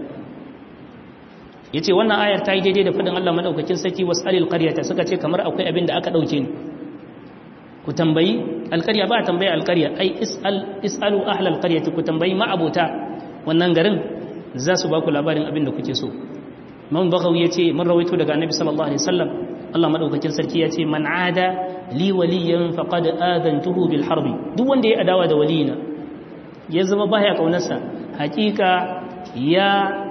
yace wannan ayar ta yi daidai da fadin Allah madaukakin sarki wasalil qaryata suka ce kamar akwai abin da aka dauke ni ku tambayi alqarya ba tambayi alqarya ai isal isalu ahlal qaryati ku tambayi ma abota wannan garin za su ba ku labarin abin da kuke so man bagawi ya ce man rawaito daga annabi sallallahu alaihi wasallam Allah madaukakin sarki ya ce man ada li waliyan faqad adantuhu bil harbi duk wanda ya adawa da waliyina ya zama baya kaunarsa hakika ya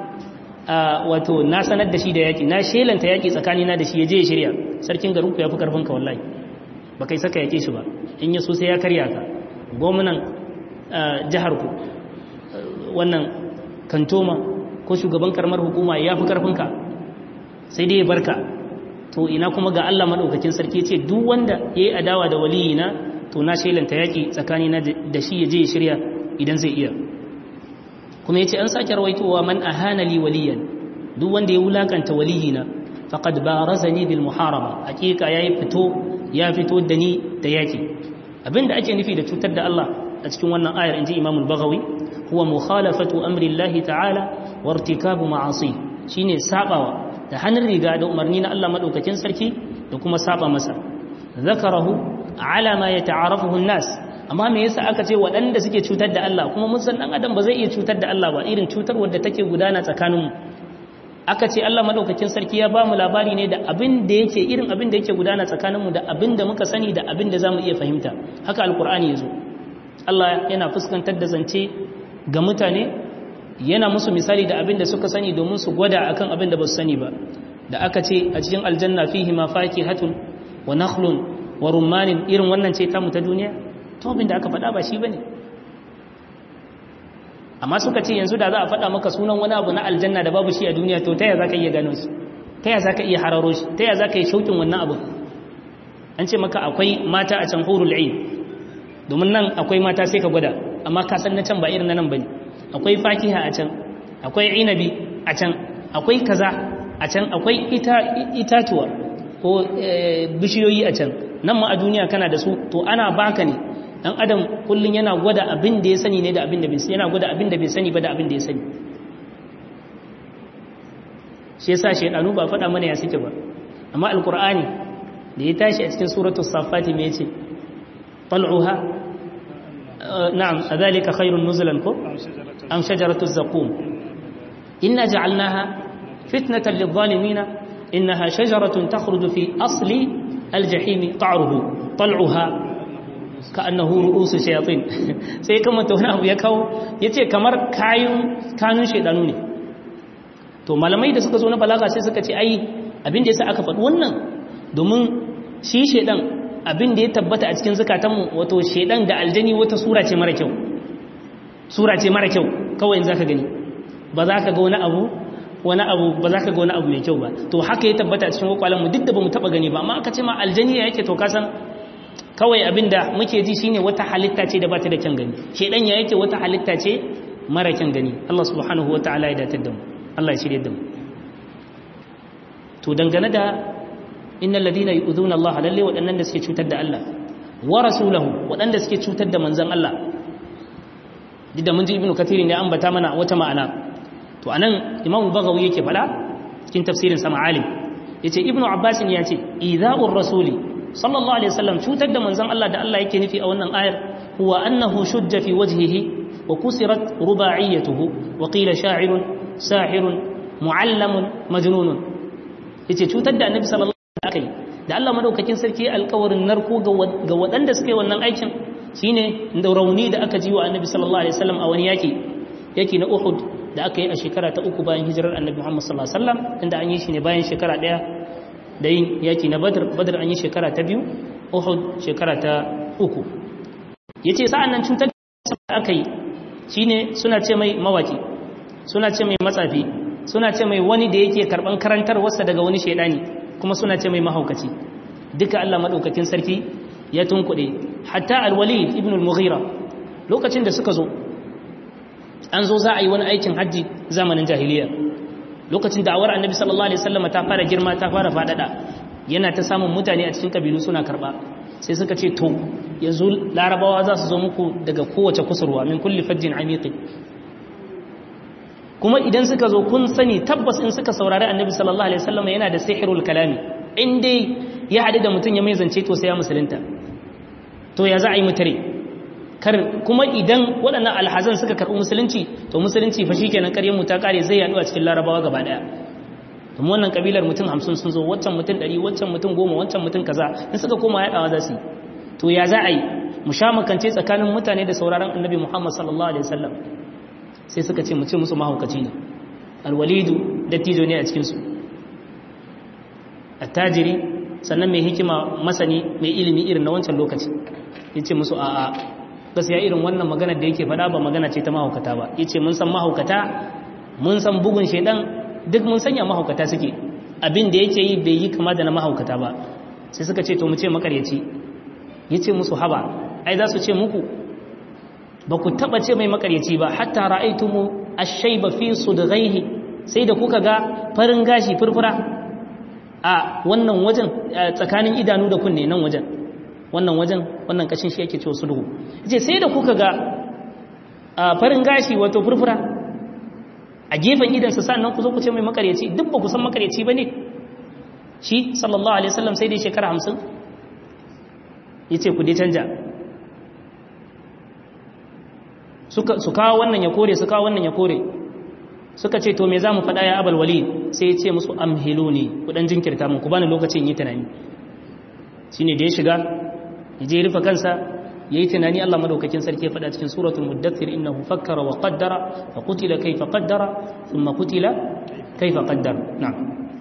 wato na sanar da shi da yaki na shelanta yaki tsakani na da shi ya je ya shirya sarkin garin ku ya fi karfin ka wallahi ba kai saka yake shi ba in ya so sai ya karya ka gwamnan jihar ku wannan kantoma ko shugaban karamar hukuma ya fi karfinka sai dai ya barka to ina kuma ga Allah maɗaukakin sarki ce duk wanda ya yi adawa da waliyina to na shelanta yaki tsakani na da shi ya je ya shirya idan zai iya kuma yace an sake rawaitowa man ahana li waliyan duk wanda ya wulakanta waliyina faqad barazani bil muharaba hakika yayi fito ya fito da ni da yaki abinda ake nufi da cutar da Allah a cikin wannan ayar inji Imam al-Baghawi huwa mukhalafatu amri Allah ta'ala wa irtikabu ma'asi shine sabawa da hannun riga da umarni na Allah madaukakin sarki da kuma saba masa zakarahu ala ma yata'arafuhu an-nas amma me yasa aka ce waɗanda suke cutar da Allah kuma mun san dan adam ba zai iya cutar da Allah ba irin cutar wadda take gudana tsakaninmu aka ce Allah madaukakin sarki ya ba mu labari ne da abin da yake irin abin da yake gudana tsakaninmu da abin da muka sani da abin da zamu iya fahimta haka alkur'ani yazo Allah yana fuskantar da zance ga mutane yana musu misali da abin da suka sani domin su gwada akan abin da ba su sani ba da aka ce a cikin aljanna fihi ma fakihatun wa nakhlun wa rummanin irin wannan ce tamu ta duniya to abin da aka faɗa ba shi bane amma suka ce yanzu da za a faɗa maka sunan wani abu na aljanna da babu shi a duniya to taya za ka iya gano shi taya za ka iya hararo shi taya za ka yi shaukin wannan abu an ce maka akwai mata a can hurul ain domin nan akwai mata sai ka gwada amma ka san na can ba irin na nan bane akwai fakiha a can akwai inabi a can akwai kaza a can akwai itatuwa ko bishiyoyi a can nan ma a duniya kana da su to ana baka ne dan adam kullun yana gwada abin da ya sani ne da abin da bai yana gwada abin da bai sani ba da abin da ya sani shi yasa shaydanu ba faɗa mana ya suke ba amma alqur'ani da ya tashi a cikin suratul safati me yace tal'uha na'am adhalika khairun nuzulan ko am shajaratu zaqum inna ja'alnaha fitnatan lidh-dhalimin innaha shajaratun takhruju fi asli al-jahim ta'ruhu tal'uha ka annahu ru'usu shayatin sai kuma to wani abu ya kawo yace kamar kayun kanun shedanu ne to malamai da suka zo na balaga sai suka ce ai abin da yasa aka faɗi wannan domin shi shedan abin da ya tabbata a cikin zakatanmu wato shedan da aljani wata sura ce mara kyau sura ce mara kyau kawai in zaka gani ba za ka ga wani abu wani abu ba za ka ga wani abu mai kyau ba to haka ya tabbata a cikin kwakwalenmu duk da ba mu taɓa gani ba amma aka ce ma aljani ya yake to ka san kawai abinda muke ji shine wata halitta ce da ba ta da kyan gani shedan ya yake wata halitta ce mara kyan gani Allah subhanahu wataala ya datar da mu Allah ya shirye da mu to dangane da innal ladina yu'dhuna Allah lalle waɗannan da suke cutar da Allah wa rasulahu waɗanda suke cutar da manzon Allah duk da mun ji ibnu kathir ne ambata mana wata ma'ana to anan imamu bagawi yake fada cikin tafsirin sa ma'alim yace ibnu abbas ya ce idha'ur rasuli sallallahu alaihi wasallam cutar da manzon Allah da Allah yake nufi a wannan ayar huwa annahu shujja fi wajhihi wa kusirat rubaiyatuhu wa qila sha'irun sahirun mu'allamun majnunun yace cutar da annabi sallallahu alaihi wasallam da Allah madaukakin sarki alƙawarin narko ga waɗanda suka yi wannan aikin shine da rauni da aka ji wa annabi sallallahu alaihi wasallam a wani yaki yaki na Uhud da aka yi a shekara ta uku bayan hijirar annabi Muhammad sallallahu alaihi wasallam inda an yi shi ne bayan shekara ɗaya da yin yaki na badr badr an yi shekara ta biyu uhud shekara ta uku ya ce sa'an nan cutar da aka yi shi ne suna ce mai mawaki suna ce mai matsafi suna ce mai wani da yake karɓan karantar wasa daga wani shaidani kuma suna ce mai mahaukaci duka allah maɗaukakin sarki ya tunkuɗe hatta alwalid ibn al-mughira lokacin da suka zo an zo za a yi wani aikin hajji zamanin jahiliya lokacin da'awar annabi sallallahu alaihi wasallam ta fara girma ta fara fadada yana ta samun mutane a cikin kabilu suna karba sai suka ce to yanzu larabawa za su zo muku daga kowace kusurwa min kulli fajjin amiqi kuma idan suka zo kun sani tabbas in suka saurari annabi sallallahu alaihi wasallam yana da sihirul kalami in dai ya hadu da mutum ya mai zance to sai ya musulunta to ya za a yi mutare kar kuma idan waɗannan alhazan suka karɓi musulunci to musulunci fa shikenan ƙaryar mu ta ƙare zai yaɗu a cikin larabawa gaba ɗaya kuma wannan kabilar mutum hamsin sun zo waccan mutum ɗari waccan mutum goma waccan mutum kaza in suka koma yaɗawa za su yi to ya za a yi mu sha makance tsakanin mutane da sauraron annabi muhammad sallallahu alaihi wasallam sai suka ce mu ce musu mahaukaci ne alwalidu dattijo ne a cikinsu attajiri sannan mai hikima masani mai ilimi irin na wancan lokaci ya ce musu a'a gaskiya irin wannan magana da yake faɗa ba magana ce ta mahaukata ba yace mun san mahaukata mun san bugun shedan duk mun sanya mahaukata suke abin da yake yi bai yi kama da na mahaukata ba sai suka ce to mu ce makaryaci yace musu haba ai za su ce muku ba ku taba ce mai makaryaci ba hatta ra'aitumu ash-shayba fi sudghaihi sai da kuka ga farin gashi furfura a wannan wajen tsakanin idanu da kunne nan wajen wannan wajen wannan kashin shi yake cewa sulhu yace sai da kuka ga farin gashi wato furfura a gefen idan su sannan ku zo ku ce mai makaryaci duk ba ku san makaryaci bane shi sallallahu alaihi wasallam sai dai shekara 50 yace ku dai canja suka su kawo wannan ya kore su kawo wannan ya kore suka ce to me za mu faɗa ya abal wali sai ya ce musu amhilu ne kudan jinkirta mun ku bani lokacin yi tunani shi ne da ya shiga ya je rufe kansa ya yi tunani Allah madaukakin sarki ya faɗa cikin suratul muddathir innahu fakkara wa qaddara fa qutila kayfa qaddara thumma qutila kayfa qaddara na'am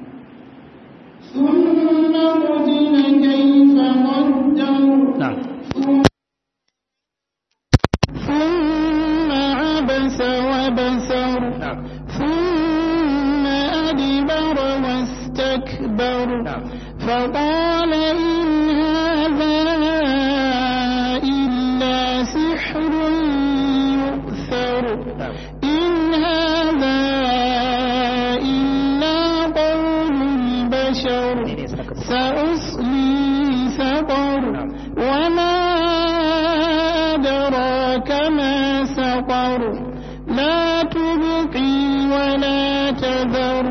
ثم قتل كيف قدر na'am ثم عبس وبسر na'am ثم أدبر واستكبر فقال إن هذا إلا سحر يؤثر إن هذا إلا قول البشر سأصلي سقر وما أدراك ما سقر لا تبقي ولا تذر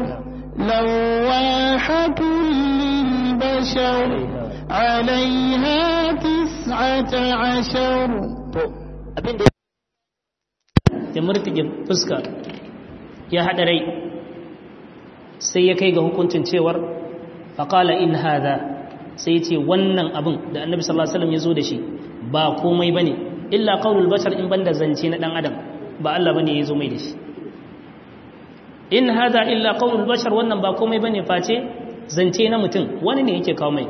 لواحة للبشر عليها تسعة عشر to abin da ya murtige fuska ya haɗa rai sai ya kai ga hukuncin cewar faƙala in haza sai ya ce wannan abin da annabi sallallahu alaihi wasallam ya zo da shi ba komai bane illa qaulul bashar in banda zance na dan adam ba Allah bane ya zo mai da shi in haza illa qaulul bashar wannan ba komai bane face zance na mutum wani ne yake kawo mai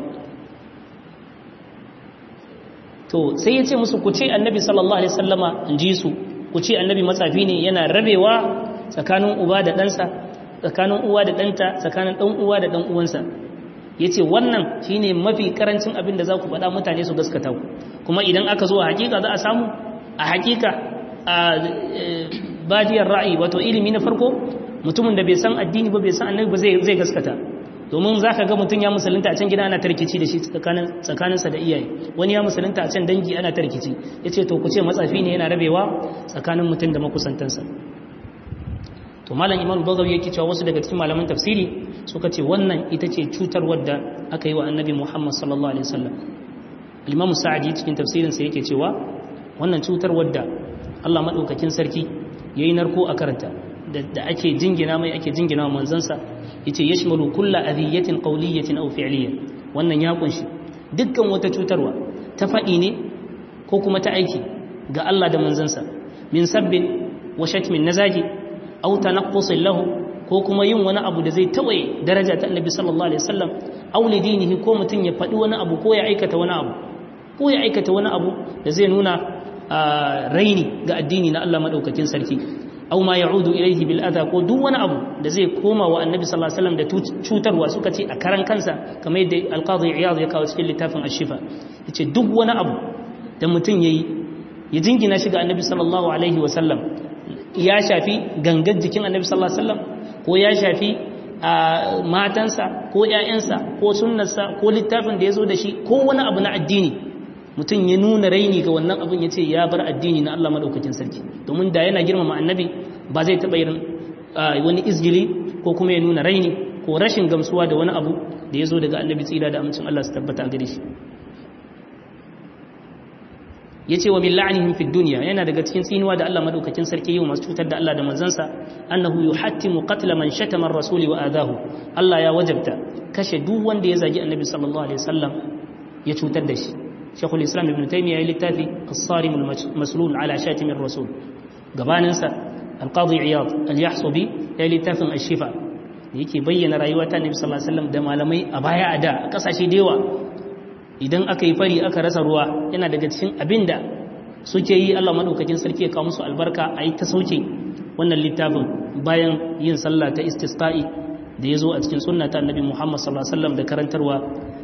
to sai ya ce musu ku ce annabi sallallahu alaihi wasallama in ji su ku ce annabi matsafi ne yana rabewa tsakanin uba da ɗansa tsakanin uwa da ɗanta tsakanin ɗan uwa da ɗan uwansa ya ce wannan shine mafi karancin abin da za ku faɗa mutane su gaskata ku kuma idan aka zo a hakika za a samu a hakika a badiyar ra'ayi wato ilimi na farko mutumin da bai san addini ba bai san annabi ba zai gaskata domin za ka ga mutum ya musulunta a can gida ana tarkici da shi tsakaninsa da iyaye wani ya musulunta a can dangi ana tarkici ya ce to ku ce matsafi ne yana rabewa tsakanin mutum da makusantansa to malam imam bagawi yake cewa wasu daga cikin malaman tafsiri suka ce wannan ita ce cutar wadda aka yi wa annabi muhammad sallallahu alaihi wasallam al-imam sa'adi cikin tafsirinsa yake cewa wannan cutar wadda Allah madaukakin sarki yayi narko a karanta da ake jingina mai ake jingina wa manzansa yace yashmalu kullu adhiyatin qawliyatin aw fi'liya wannan ya kunshi dukkan wata cutarwa ta fadi ne ko kuma ta aiki ga Allah da manzansa min sabbin wa shatmin nazaji aw tanaqqusin lahu ko kuma yin wani abu da zai tawaye daraja ta Annabi sallallahu alaihi wasallam aw lidinihi ko mutun ya fadi wani abu ko ya aikata wani abu ko ya aikata wani abu da zai nuna raini ga addini na Allah madaukakin sarki aw ma ya'udu ilayhi bil adha ko duk wani abu da zai koma wa annabi sallallahu alaihi wasallam da cutarwa suka ce a karan kansa kamar yadda al-qadi iyad ya kawo cikin littafin ash-shifa yace duk wani abu da mutum yayi ya jingina shi ga annabi sallallahu alaihi wasallam ya shafi gangar jikin annabi sallallahu alaihi wasallam ko ya shafi matansa ko ƴaƴansa ko sunnarsa ko littafin da ya zo da shi ko wani abu na addini mutum ya nuna raini ga wannan abin ya ce ya bar addini na Allah maɗaukakin sarki domin da yana girmama annabi ba zai taɓa irin wani izgili ko kuma ya nuna raini ko rashin gamsuwa da wani abu da ya zo daga annabi tsira da amincin Allah su tabbata a gare shi ya ce wa billa'anihim fi duniya yana daga cikin tsinuwa da Allah maɗaukakin sarki yi masu cutar da Allah da manzansa annahu yuhattimu qatla man shatama ar-rasuli wa adahu Allah ya wajabta kashe duk wanda ya zagi annabi sallallahu alaihi wasallam ya cutar da shi شيخ الإسلام ابن تيمية يلتافي الصارم المسلول على شاتم الرسول قباننسا القاضي عياض اليحصبي يلتافي الشفاء yake bayyana rayuwa ta Annabi sallallahu alaihi wasallam da malamai a baya a da a kasashe da yawa idan aka yi fari aka rasa ruwa yana daga cikin abinda suke yi Allah madaukakin sarki ya kawo musu albarka a yi ta sauke wannan littafin bayan yin sallah ta istisqa'i da ya zo a cikin sunna ta Annabi Muhammad sallallahu alaihi wasallam da karantarwa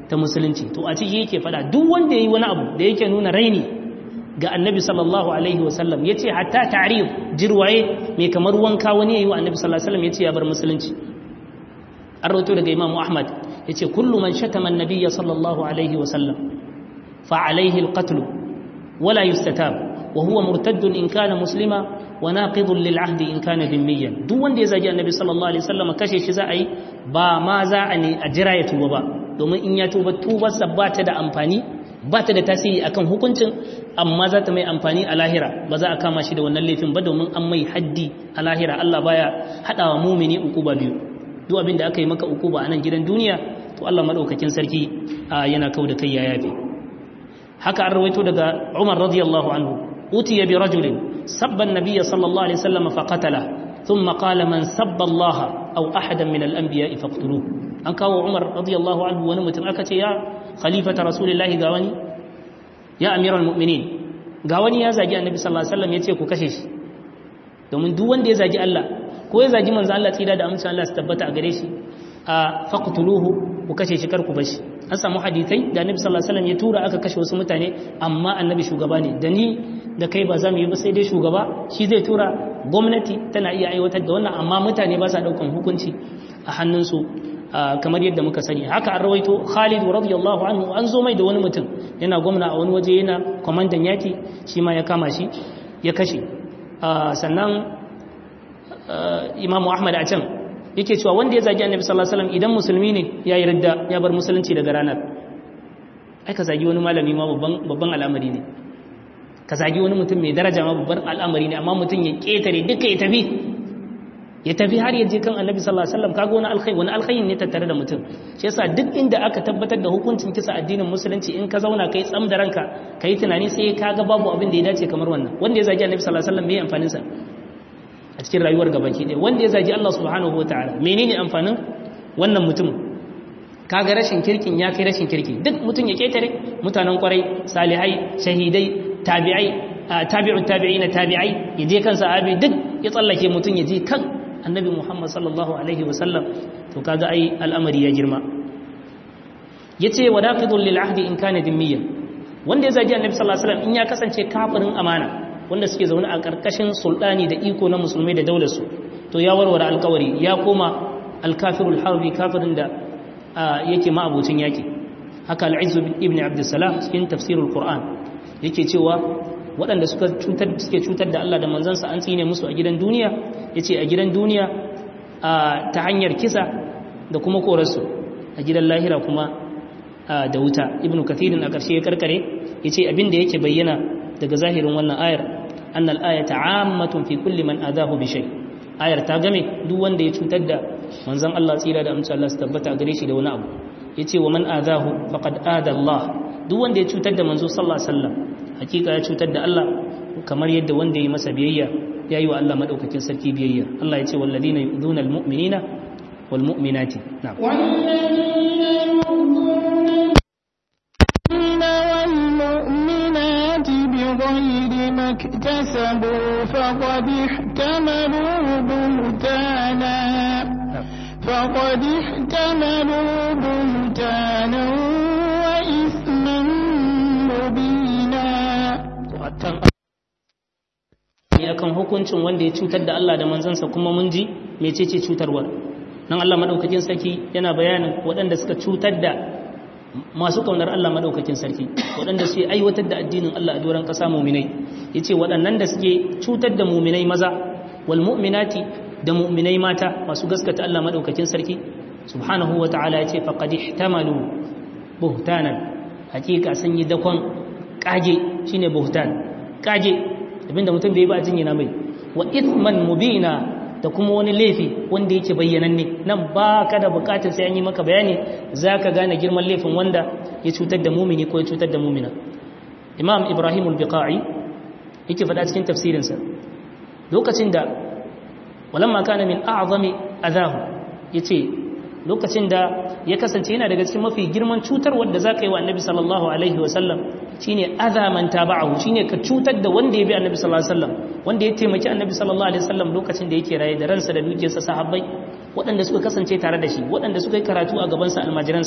ta musulunci to a ciki yake fada duk wanda yayi wani abu da yake nuna raini ga annabi sallallahu alaihi wasallam yace hatta ta'rif jirwaye mai kamar wanka wani yayi wa annabi sallallahu alaihi wasallam yace ya bar musulunci an rawaito daga imamu ahmad yace kullu man shatama annabiyya sallallahu alaihi wasallam fa alaihi alqatl wala yustatab wa huwa murtaddun in kana muslima wa naqidun lil ahdi in kana dhimmiyan duk wanda ya zagi annabi sallallahu alaihi wasallam kashe shi za a yi ba ma za a ne a jira ya tuba ba domin in ya tuba tubarsa ba ta da amfani ba ta da tasiri akan hukuncin amma za ta mai amfani a lahira ba za a kama shi da wannan laifin ba domin an mai haddi a lahira Allah baya hadawa mumini ukuba biyu duk abin da aka yi maka ukuba a nan gidan duniya to Allah madaukakin sarki yana kau da kai ya yafe haka an rawaito daga Umar radiyallahu anhu utiya bi rajulin sabba an-nabiy sallallahu alaihi wasallam fa qatala thumma qala man sabba Allah aw ahadan min al-anbiya faqtuluhu an kawo Umar radiyallahu anhu wani mutum aka ce ya khalifata rasulillahi ga wani ya amiral mu'minin ga wani ya zagi annabi sallallahu alaihi wasallam yace ku kashe shi domin duk wanda ya zagi Allah ko ya zagi manzo Allah tsira da amincin Allah su tabbata a gare shi a faqtuluhu ku kashe shi kar ku bashi an samu hadisai da annabi sallallahu alaihi wasallam ya tura aka kashe wasu mutane amma annabi shugaba ne da ni da kai ba za mu yi ba sai dai shugaba shi zai tura gwamnati tana iya aiwatar da wannan amma mutane ba sa daukan hukunci a hannunsu kamar yadda muka sani haka an rawaito Khalid radiyallahu anhu an zo mai da wani mutum yana gwamna a wani waje yana kwamandan yaki shi ma ya kama shi ya kashe sannan Imam Ahmad a can yake cewa wanda ya zagi Annabi sallallahu alaihi wasallam idan musulmi ne ya yi ridda ya bar musulunci daga ranar ai ka zagi wani malami ma babban babban al'amari ne ka zagi wani mutum mai daraja ma babban al'amari ne amma mutum ya ketare duka ya tafi ya tafi har yaje kan annabi sallallahu alaihi wasallam kaga wani alkhairi wani alkhairi ne tattare da mutum shi yasa duk inda aka tabbatar da hukuncin kisa addinin musulunci in ka zauna kai tsam da ranka kai tunani sai kaga babu abin da ya dace kamar wannan wanda ya zagi annabi sallallahu alaihi wasallam me amfanin sa a cikin rayuwar gabaki ɗaya wanda ya zagi Allah subhanahu wataala menene amfanin wannan mutum kaga rashin kirkin ya kai rashin kirki duk mutum ya ketare mutanen kwarai salihai shahidai tabi'ai tabi'u tabi'ina tabi'ai yaje kan sahabi duk ya tsallake mutum ya je kan annabi Muhammad sallallahu alaihi wasallam to kaga ai al'amari ya girma yace wadaqidul lil ahdi in kana dimmiyan wanda ya zagi annabi sallallahu alaihi wasallam in ya kasance kafirin amana wanda suke zaune a karkashin sultani da iko na musulmai da daular su to ya warware alkawari ya koma alkafirul harbi kafirin da yake ma abocin yaki haka al-izz ibn abdussalam cikin tafsirul qur'an yake cewa waɗanda suka cutar suke cutar da Allah da manzansa an tsine musu a gidan duniya yace a gidan duniya ta hanyar kisa da kuma korarsu a gidan lahira kuma da wuta ibnu kathirin a ƙarshe ya karkare yace abin da yake bayyana daga zahirin wannan ayar annal ayata ammatun fi kulli man adahu bi shay ayar ta game duk wanda ya cutar da manzon Allah tsira da amince Allah su tabbata gare shi da wani abu yace wa man adahu faqad ada Allah duk wanda ya cutar da manzo sallallahu alaihi wasallam hakika ya cutar da Allah kamar yadda wanda ya masa biyayya ya yi wa Allah madaukakin sarki biyayya Allah ya ce walladina yu'dhuna almu'minina walmu'minati na'am والمؤمنات بغير ما اكتسبوا فقد احتملوا بهتانا فقد احتملوا بهتانا وإثما مبينا akan hukuncin wanda ya cutar da Allah da manzansa kuma mun ji mecece cutarwar nan Allah madaukakin sarki yana bayanin waɗanda suka cutar da masu kaunar Allah madaukakin sarki waɗanda suke aiwatar da addinin Allah a doron ƙasa muminai yace waɗannan da suke cutar da muminai maza wal mu'minati da muminai mata masu gaskata Allah madaukakin sarki subhanahu wata'ala yace faqad ihtamalu buhtanan hakika sun yi dakon kage shine buhtan kage abinda mutum bai ba jinyina mai wa ithman mubina da kuma wani laifi wanda yake bayyananne nan ba ka da bukatar sai an yi maka bayani za ka gane girman laifin wanda ya cutar da mumini ko ya cutar da mumina imam ibrahim al-biqa'i yake faɗa cikin tafsirinsa lokacin da walamma kana min a'zami adahu yace lokacin da ya kasance yana daga cikin mafi girman cutar wanda za ka yi wa annabi sallallahu alaihi wasallam shine azaman taba'ahu shine ka cutar da wanda ya bi annabi sallallahu alaihi wasallam wanda ya taimaki annabi sallallahu alaihi wasallam lokacin da yake raye da ransa da dukiyarsa sahabbai waɗanda suka kasance tare da shi waɗanda suka yi karatu a gabansa almajiransa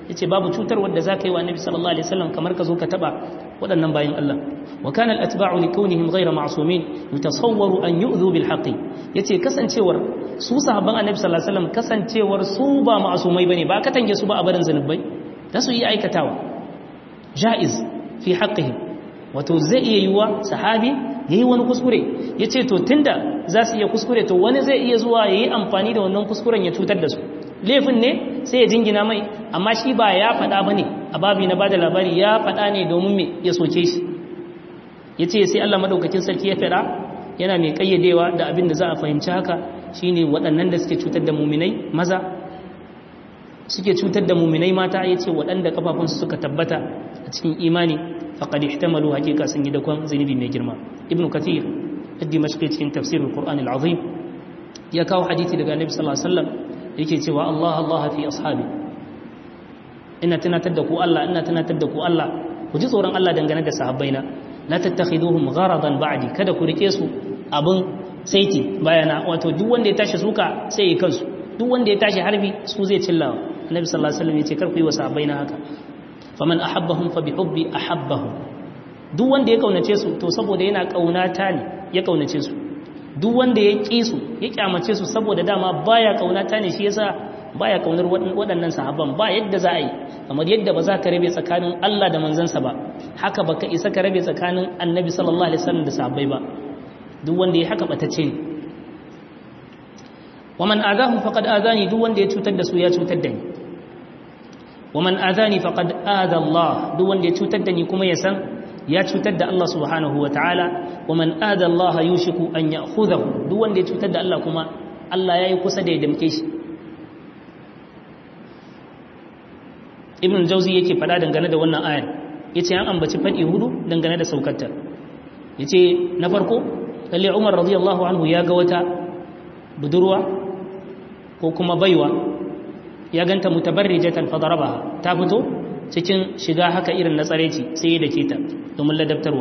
yace babu cutar wanda zaka yi wa annabi sallallahu alaihi wasallam kamar ka zo ka taba waɗannan bayin Allah wa kana al-atba'u li kaunihim ghayra ma'sumin yutasawwaru an yu'dhu bil haqqi yace kasancewar su sahabban annabi sallallahu alaihi wasallam kasancewar su ba ma'sumai bane ba ka tange su ba a barin zanubai da su yi aikatawa jaiz fi haqqihim wato zai iya yiwa sahabi yayi wani kuskure yace to tunda za su iya kuskure to wani zai iya zuwa yayi amfani da wannan kuskuren ya cutar da su laifin ne sai ya jingina mai amma shi ba ya faɗa bane a babi na bada labari ya faɗa ne domin me ya soke shi yace sai Allah madaukakin sarki ya faɗa yana mai kayyadewa da abin da za a fahimci haka shine waɗannan da suke cutar da muminai maza suke cutar da muminai mata yace waɗanda kafafunsu suka tabbata a cikin imani faqad ihtamalu hakika sun yi dakon zunubi mai girma ibnu kathir ad-dimashqi cikin tafsirul qur'an al-azim ya kawo hadisi daga annabi sallallahu alaihi wasallam yake cewa Allah Allah fi ashabi ina tunatar da ku Allah ina tunatar da ku Allah ku ji tsoron Allah dangane da sahabbaina la tattakhiduhum gharadan ba'di kada ku rike su abin saiti bayana wato duk wanda ya tashi suka sai ya kansu duk wanda ya tashi harbi su zai cillawa annabi sallallahu alaihi wasallam yace kar ku yi wa sahabbaina haka faman ahabbahum fa bihubbi ahabbahum duk wanda ya kaunace su to saboda yana kaunata ne ya kaunace su duk wanda ya ƙi su ya kyamace su saboda dama baya kaunata ne shi yasa baya kaunar waɗannan sahabban ba yadda za a yi kamar yadda ba za ka rabe tsakanin Allah da manzansa ba haka baka isa ka rabe tsakanin annabi sallallahu alaihi wasallam da sahabbai ba duk wanda ya haka batacce ne waman adahum faqad adani duk wanda ya cutar da su ya cutar da ni waman adani faqad ada Allah duk wanda ya cutar da ni kuma ya san ya cutar da Allah subhanahu wa ta'ala wa man ada Allah yushiku an ya'khudhahu duk wanda ya cutar da Allah kuma Allah yayi kusa da ya damke shi Ibn Jauzi yake fada dangane da wannan ayar yace an ambaci fadi hudu dangane da saukarta yace na farko lalle Umar radiyallahu anhu ya ga wata budurwa ko kuma baiwa ya ganta mutabarrijatan fadarabaha ta fito cikin shiga haka irin na tsareci sai ya dake ta domin ladabtarwa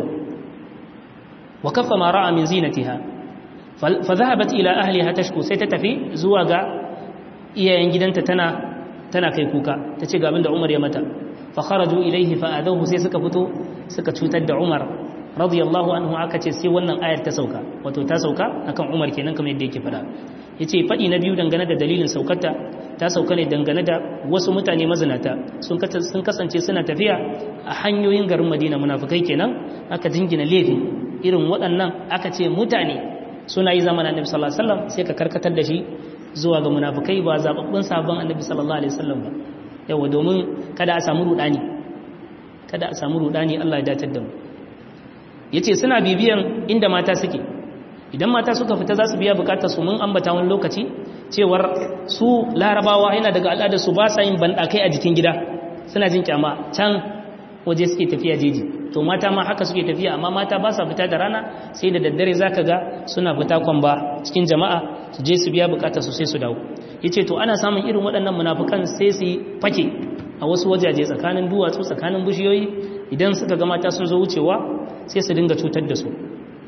wa kaffa ma ra'a min zinatiha fa dhahabat ila ahliha tashku sai ta tafi zuwa ga iyayen gidanta tana tana kai kuka tace ga abinda Umar ya mata fa kharaju ilayhi fa adahu sai suka fito suka cutar da Umar radiyallahu anhu aka ce sai wannan ayar ta sauka wato ta sauka akan Umar kenan kamar yadda yake fada yace fadi na biyu dangane da dalilin saukarta ta sauka ne dangane da wasu mutane mazinata sun kasance suna tafiya a hanyoyin garin madina munafukai kenan aka jingina laifi irin waɗannan aka ce mutane suna yi zamanin annabi sallallahu alaihi wasallam sai ka karkatar da shi zuwa ga munafukai ba zababbun sabon annabi sallallahu alaihi wasallam ba yawa domin kada a samu rudani kada a samu rudani Allah ya datar da mu yace suna bibiyan inda mata suke idan mata suka fita za su biya bukatar su mun ambata wani lokaci cewar su larabawa yana daga al'adar su ba sa yin bandakai a jikin gida suna jin kyama can waje suke tafiya jeji to mata ma haka suke tafiya amma mata ba sa fita da rana sai da daddare zaka ga suna fita kwamba cikin jama'a su je su biya bukatar su sai su dawo yace to ana samun irin waɗannan munafukan sai su fake a wasu wajaje tsakanin duwatsu tsakanin bishiyoyi idan suka ga mata sun zo wucewa sai su dinga cutar da su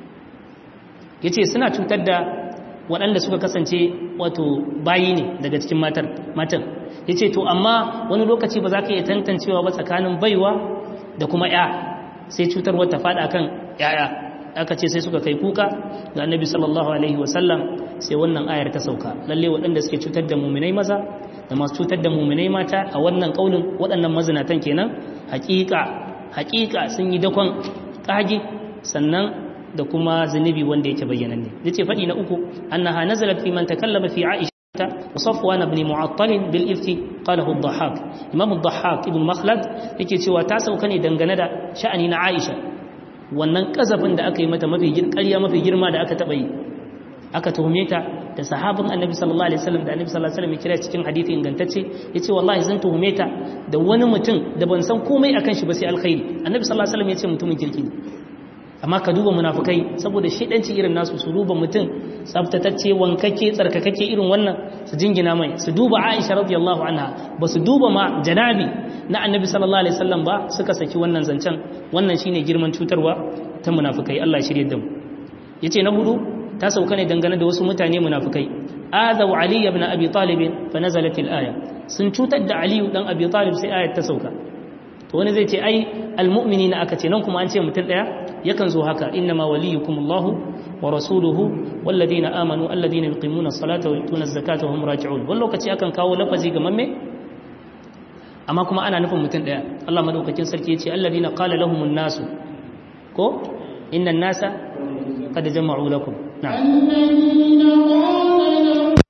yace suna cutar da waɗanda suka kasance wato bayi ne daga cikin matan ya ce to amma wani lokaci ba za ka iya tantancewa ba tsakanin baiwa da kuma ya sai cutar wata faɗa kan yaya aka ce sai suka kai kuka ga annabi sallallahu alaihi wasallam sai wannan ayar ta sauka lalle waɗanda suke cutar da muminai maza da masu cutar da muminai mata a wannan ƙaunin waɗannan mazinatan kenan hakika hakika sun yi dakon ƙage sannan da kuma zunubi wanda yake bayyananne yace fadi na uku annaha nazalat fi man takallama fi aisha wa safwan ibn mu'attal bil ifti qalahu ad-dhahhak imam ad-dhahhak ibn makhlad yake cewa ta sauka ne dangane da sha'ani na aisha wannan kazafin da aka yi mata mafi ƙarya mafi girma da aka taba yi aka tuhume ta da sahabin annabi sallallahu alaihi wasallam da annabi sallallahu alaihi wasallam ya kira cikin hadisi ingantacce yace wallahi zan tuhume ta da wani mutum da ban san komai akan shi ba sai alkhairi annabi sallallahu alaihi wasallam ya ce mutumin kirki ne amma ka duba munafukai saboda shidanci irin nasu su duba mutum tsaftatacce wankake tsarkakake irin wannan su jingina mai su duba Aisha radiyallahu anha ba su duba ma janabi na Annabi sallallahu alaihi wasallam ba suka saki wannan zancen wannan shine girman cutarwa ta munafukai Allah shirye da mu yace na hudu ta sauka ne dangane da wasu mutane munafukai adaw ali ibn abi talib fa nazalat al-aya sun cutar da aliyu dan abi talib sai ayat ta sauka to wani zai ce ai almu'minina aka ce nan kuma an ce mutum daya yakan zo haka innama waliyukumullahu wa rasuluhu walladina amanu alladina yuqimuna as-salata wa yutuna az-zakata wa hum raji'un wani lokaci akan kawo lafazi ga mamme amma kuma ana nufin mutum daya Allah madaukakin sarki yace alladina qala lahumun nasu ko inna an-nasa qad jama'u lakum na'am الذين قال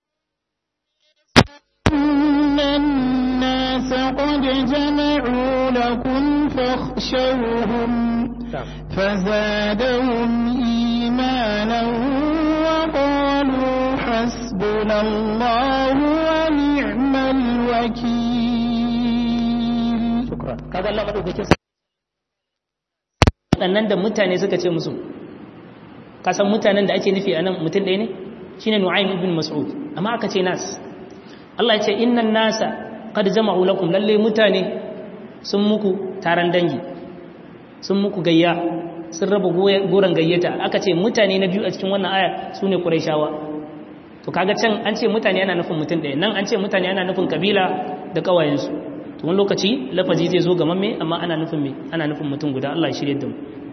إن الناس قد جمعوا لكم فاخشوهم فزادهم إيمانا وقالوا حسبنا الله ونعم الوكيل shukran kaga Allah madaukakin waɗannan da mutane suka ce musu kasan mutanen da ake nufi a nan mutum ɗaya ne shine Nu'aym ibn Mas'ud amma aka ce nas Allah ya ce innan nasa qad jama'u lakum lalle mutane sun muku taron dangi sun muku gayya sun raba goran gayyata aka ce mutane na biyu a cikin wannan aya sune Qurayshawa to kaga can an ce mutane yana nufin mutum ɗaya nan an ce mutane yana nufin kabila da kawayensu to wani lokaci lafazi zai zo gaman me amma ana nufin me ana nufin mutum guda Allah ya shirye da mu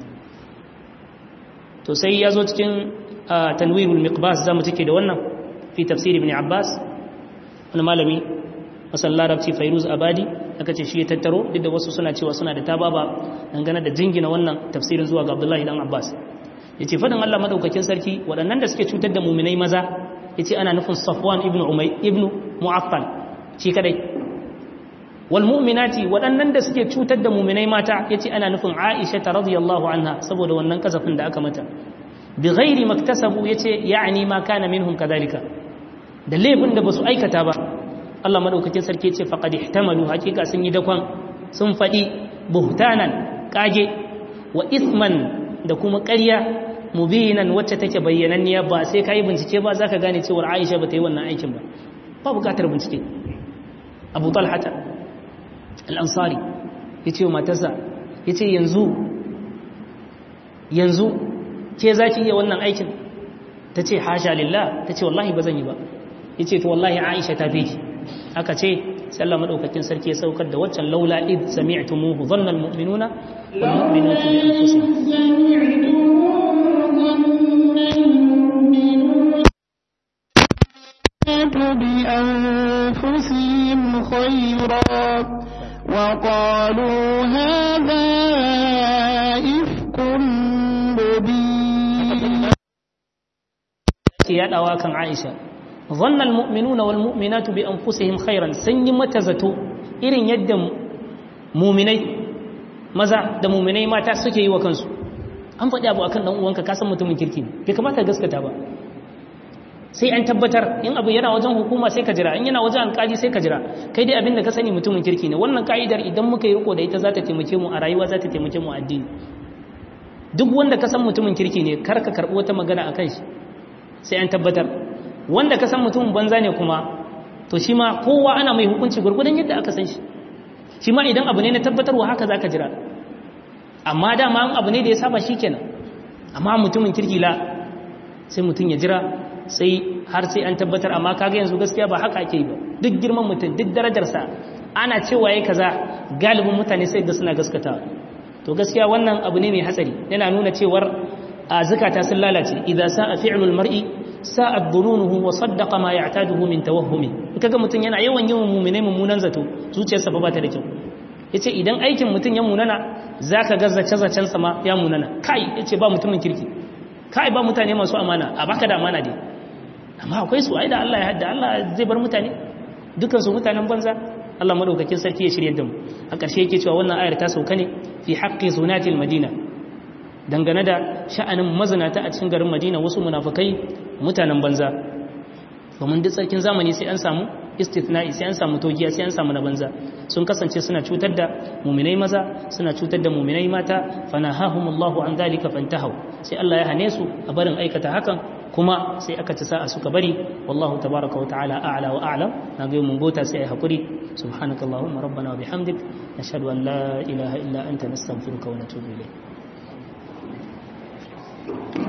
to sai ya zo cikin tanwirul miqbas zamu take da wannan fi tafsir ibn abbas wani malami masal larabci fairuz abadi aka ce shi ya tattaro duk da wasu suna cewa suna da tababa dangane da jingina wannan tafsirin zuwa ga abdullahi dan abbas yace fadin Allah madaukakin sarki waɗannan da suke cutar da muminai maza yace ana nufin safwan ibn umay ibn mu'affal shi kadai walmu'minati waɗannan da suke cutar da muminai mata yace ana nufin Aisha ta radiyallahu anha saboda wannan kasafin da aka mata bi ghairi maktasabu yace ya'ni ma kana minhum kadhalika da laifin da basu aikata ba Allah madaukakin sarki yace faqad ihtamalu hakika sun yi dakon sun fadi buhtanan kage wa ithman da kuma ƙarya mubinan wacce take bayyananniya ba sai kai bincike ba zaka gane cewa Aisha ba ta yi wannan aikin ba ba buƙatar bincike Abu Talha al'ansari ya ce wa matarsa ya ce yanzu yanzu ke za ki iya wannan aikin ta ce hasha lillah ta ce wallahi ba zan yi ba ya ce to wallahi aisha ta fi ki aka ce sallah maɗaukakin sarki ya saukar da waccan laula id sami'tumuhu dhanna almu'minuna wal mu'minatu bi anfusihim بأنفسهم خيرا وقالوا هذا إفك مبين ya dawa kan Aisha dhanna almu'minuna wal mu'minatu bi anfusihim khairan sun yi mata zato irin yadda mu'minai maza da mu'minai mata suke yi wa kansu an faɗi abu akan dan uwanka ka san mutumin kirki ne bai kamata gaskata ba sai an tabbatar in abu yana wajen hukuma sai ka jira in yana wajen alƙali sai ka jira kai dai abinda ka sani mutumin kirki ne wannan ka'idar idan muka yi riko da ita za ta taimake mu a rayuwa za ta taimake mu a addini duk wanda ka san mutumin kirki ne kar ka karɓi wata magana a kan shi sai an tabbatar wanda ka san mutumin banza ne kuma to shi ma kowa ana mai hukunci gurgudan yadda aka san shi shi ma idan abu ne na tabbatarwa haka za ka jira amma dama abu ne da ya saba shi kenan amma mutumin kirki la sai mutum ya jira sai har sai an tabbatar amma kaga yanzu gaskiya ba haka ake yi ba duk girman mutum duk darajarsa ana cewa yayi kaza galibin mutane sai da suna gaskata to gaskiya wannan abu ne mai hatsari yana nuna cewar a zakata sun lalace idza sa'a fi'lul mar'i sa'at dhununuhu wa saddaqa ma ya'taduhu min tawahhumi kaga mutum yana yawan yawan mu'mine mummunan zato zuciyarsa ba ta da kyau yace idan aikin mutum ya munana zaka ga zace zacen sa ma ya munana kai yace ba mutumin kirki kai ba mutane masu amana a baka da amana dai amma akwai su ai da Allah ya hadda Allah zai bar mutane dukan su mutanen banza Allah madaukakin sarki ya shirye da mu a ƙarshe yake cewa wannan ayar ta sauka ne fi haqqi zunatil madina dangane da sha'anin mazinata a cikin garin Madina wasu munafikai mutanen banza domin duk sarkin zamani sai an samu istithna'i sai an samu togiya sai an samu na banza sun kasance suna cutar da muminai maza suna cutar da muminai mata fanahahumullahu an dalika fantahu sai Allah ya hane su a barin aikata hakan kuma sai aka ci sa'a suka bari wallahu tabaraka wa ta'ala a'la wa a'lam na ga mun gota sai ai hakuri subhanakallahumma rabbana wa bihamdik nashhadu an la ilaha illa anta nastaghfiruka wa natubu ilayk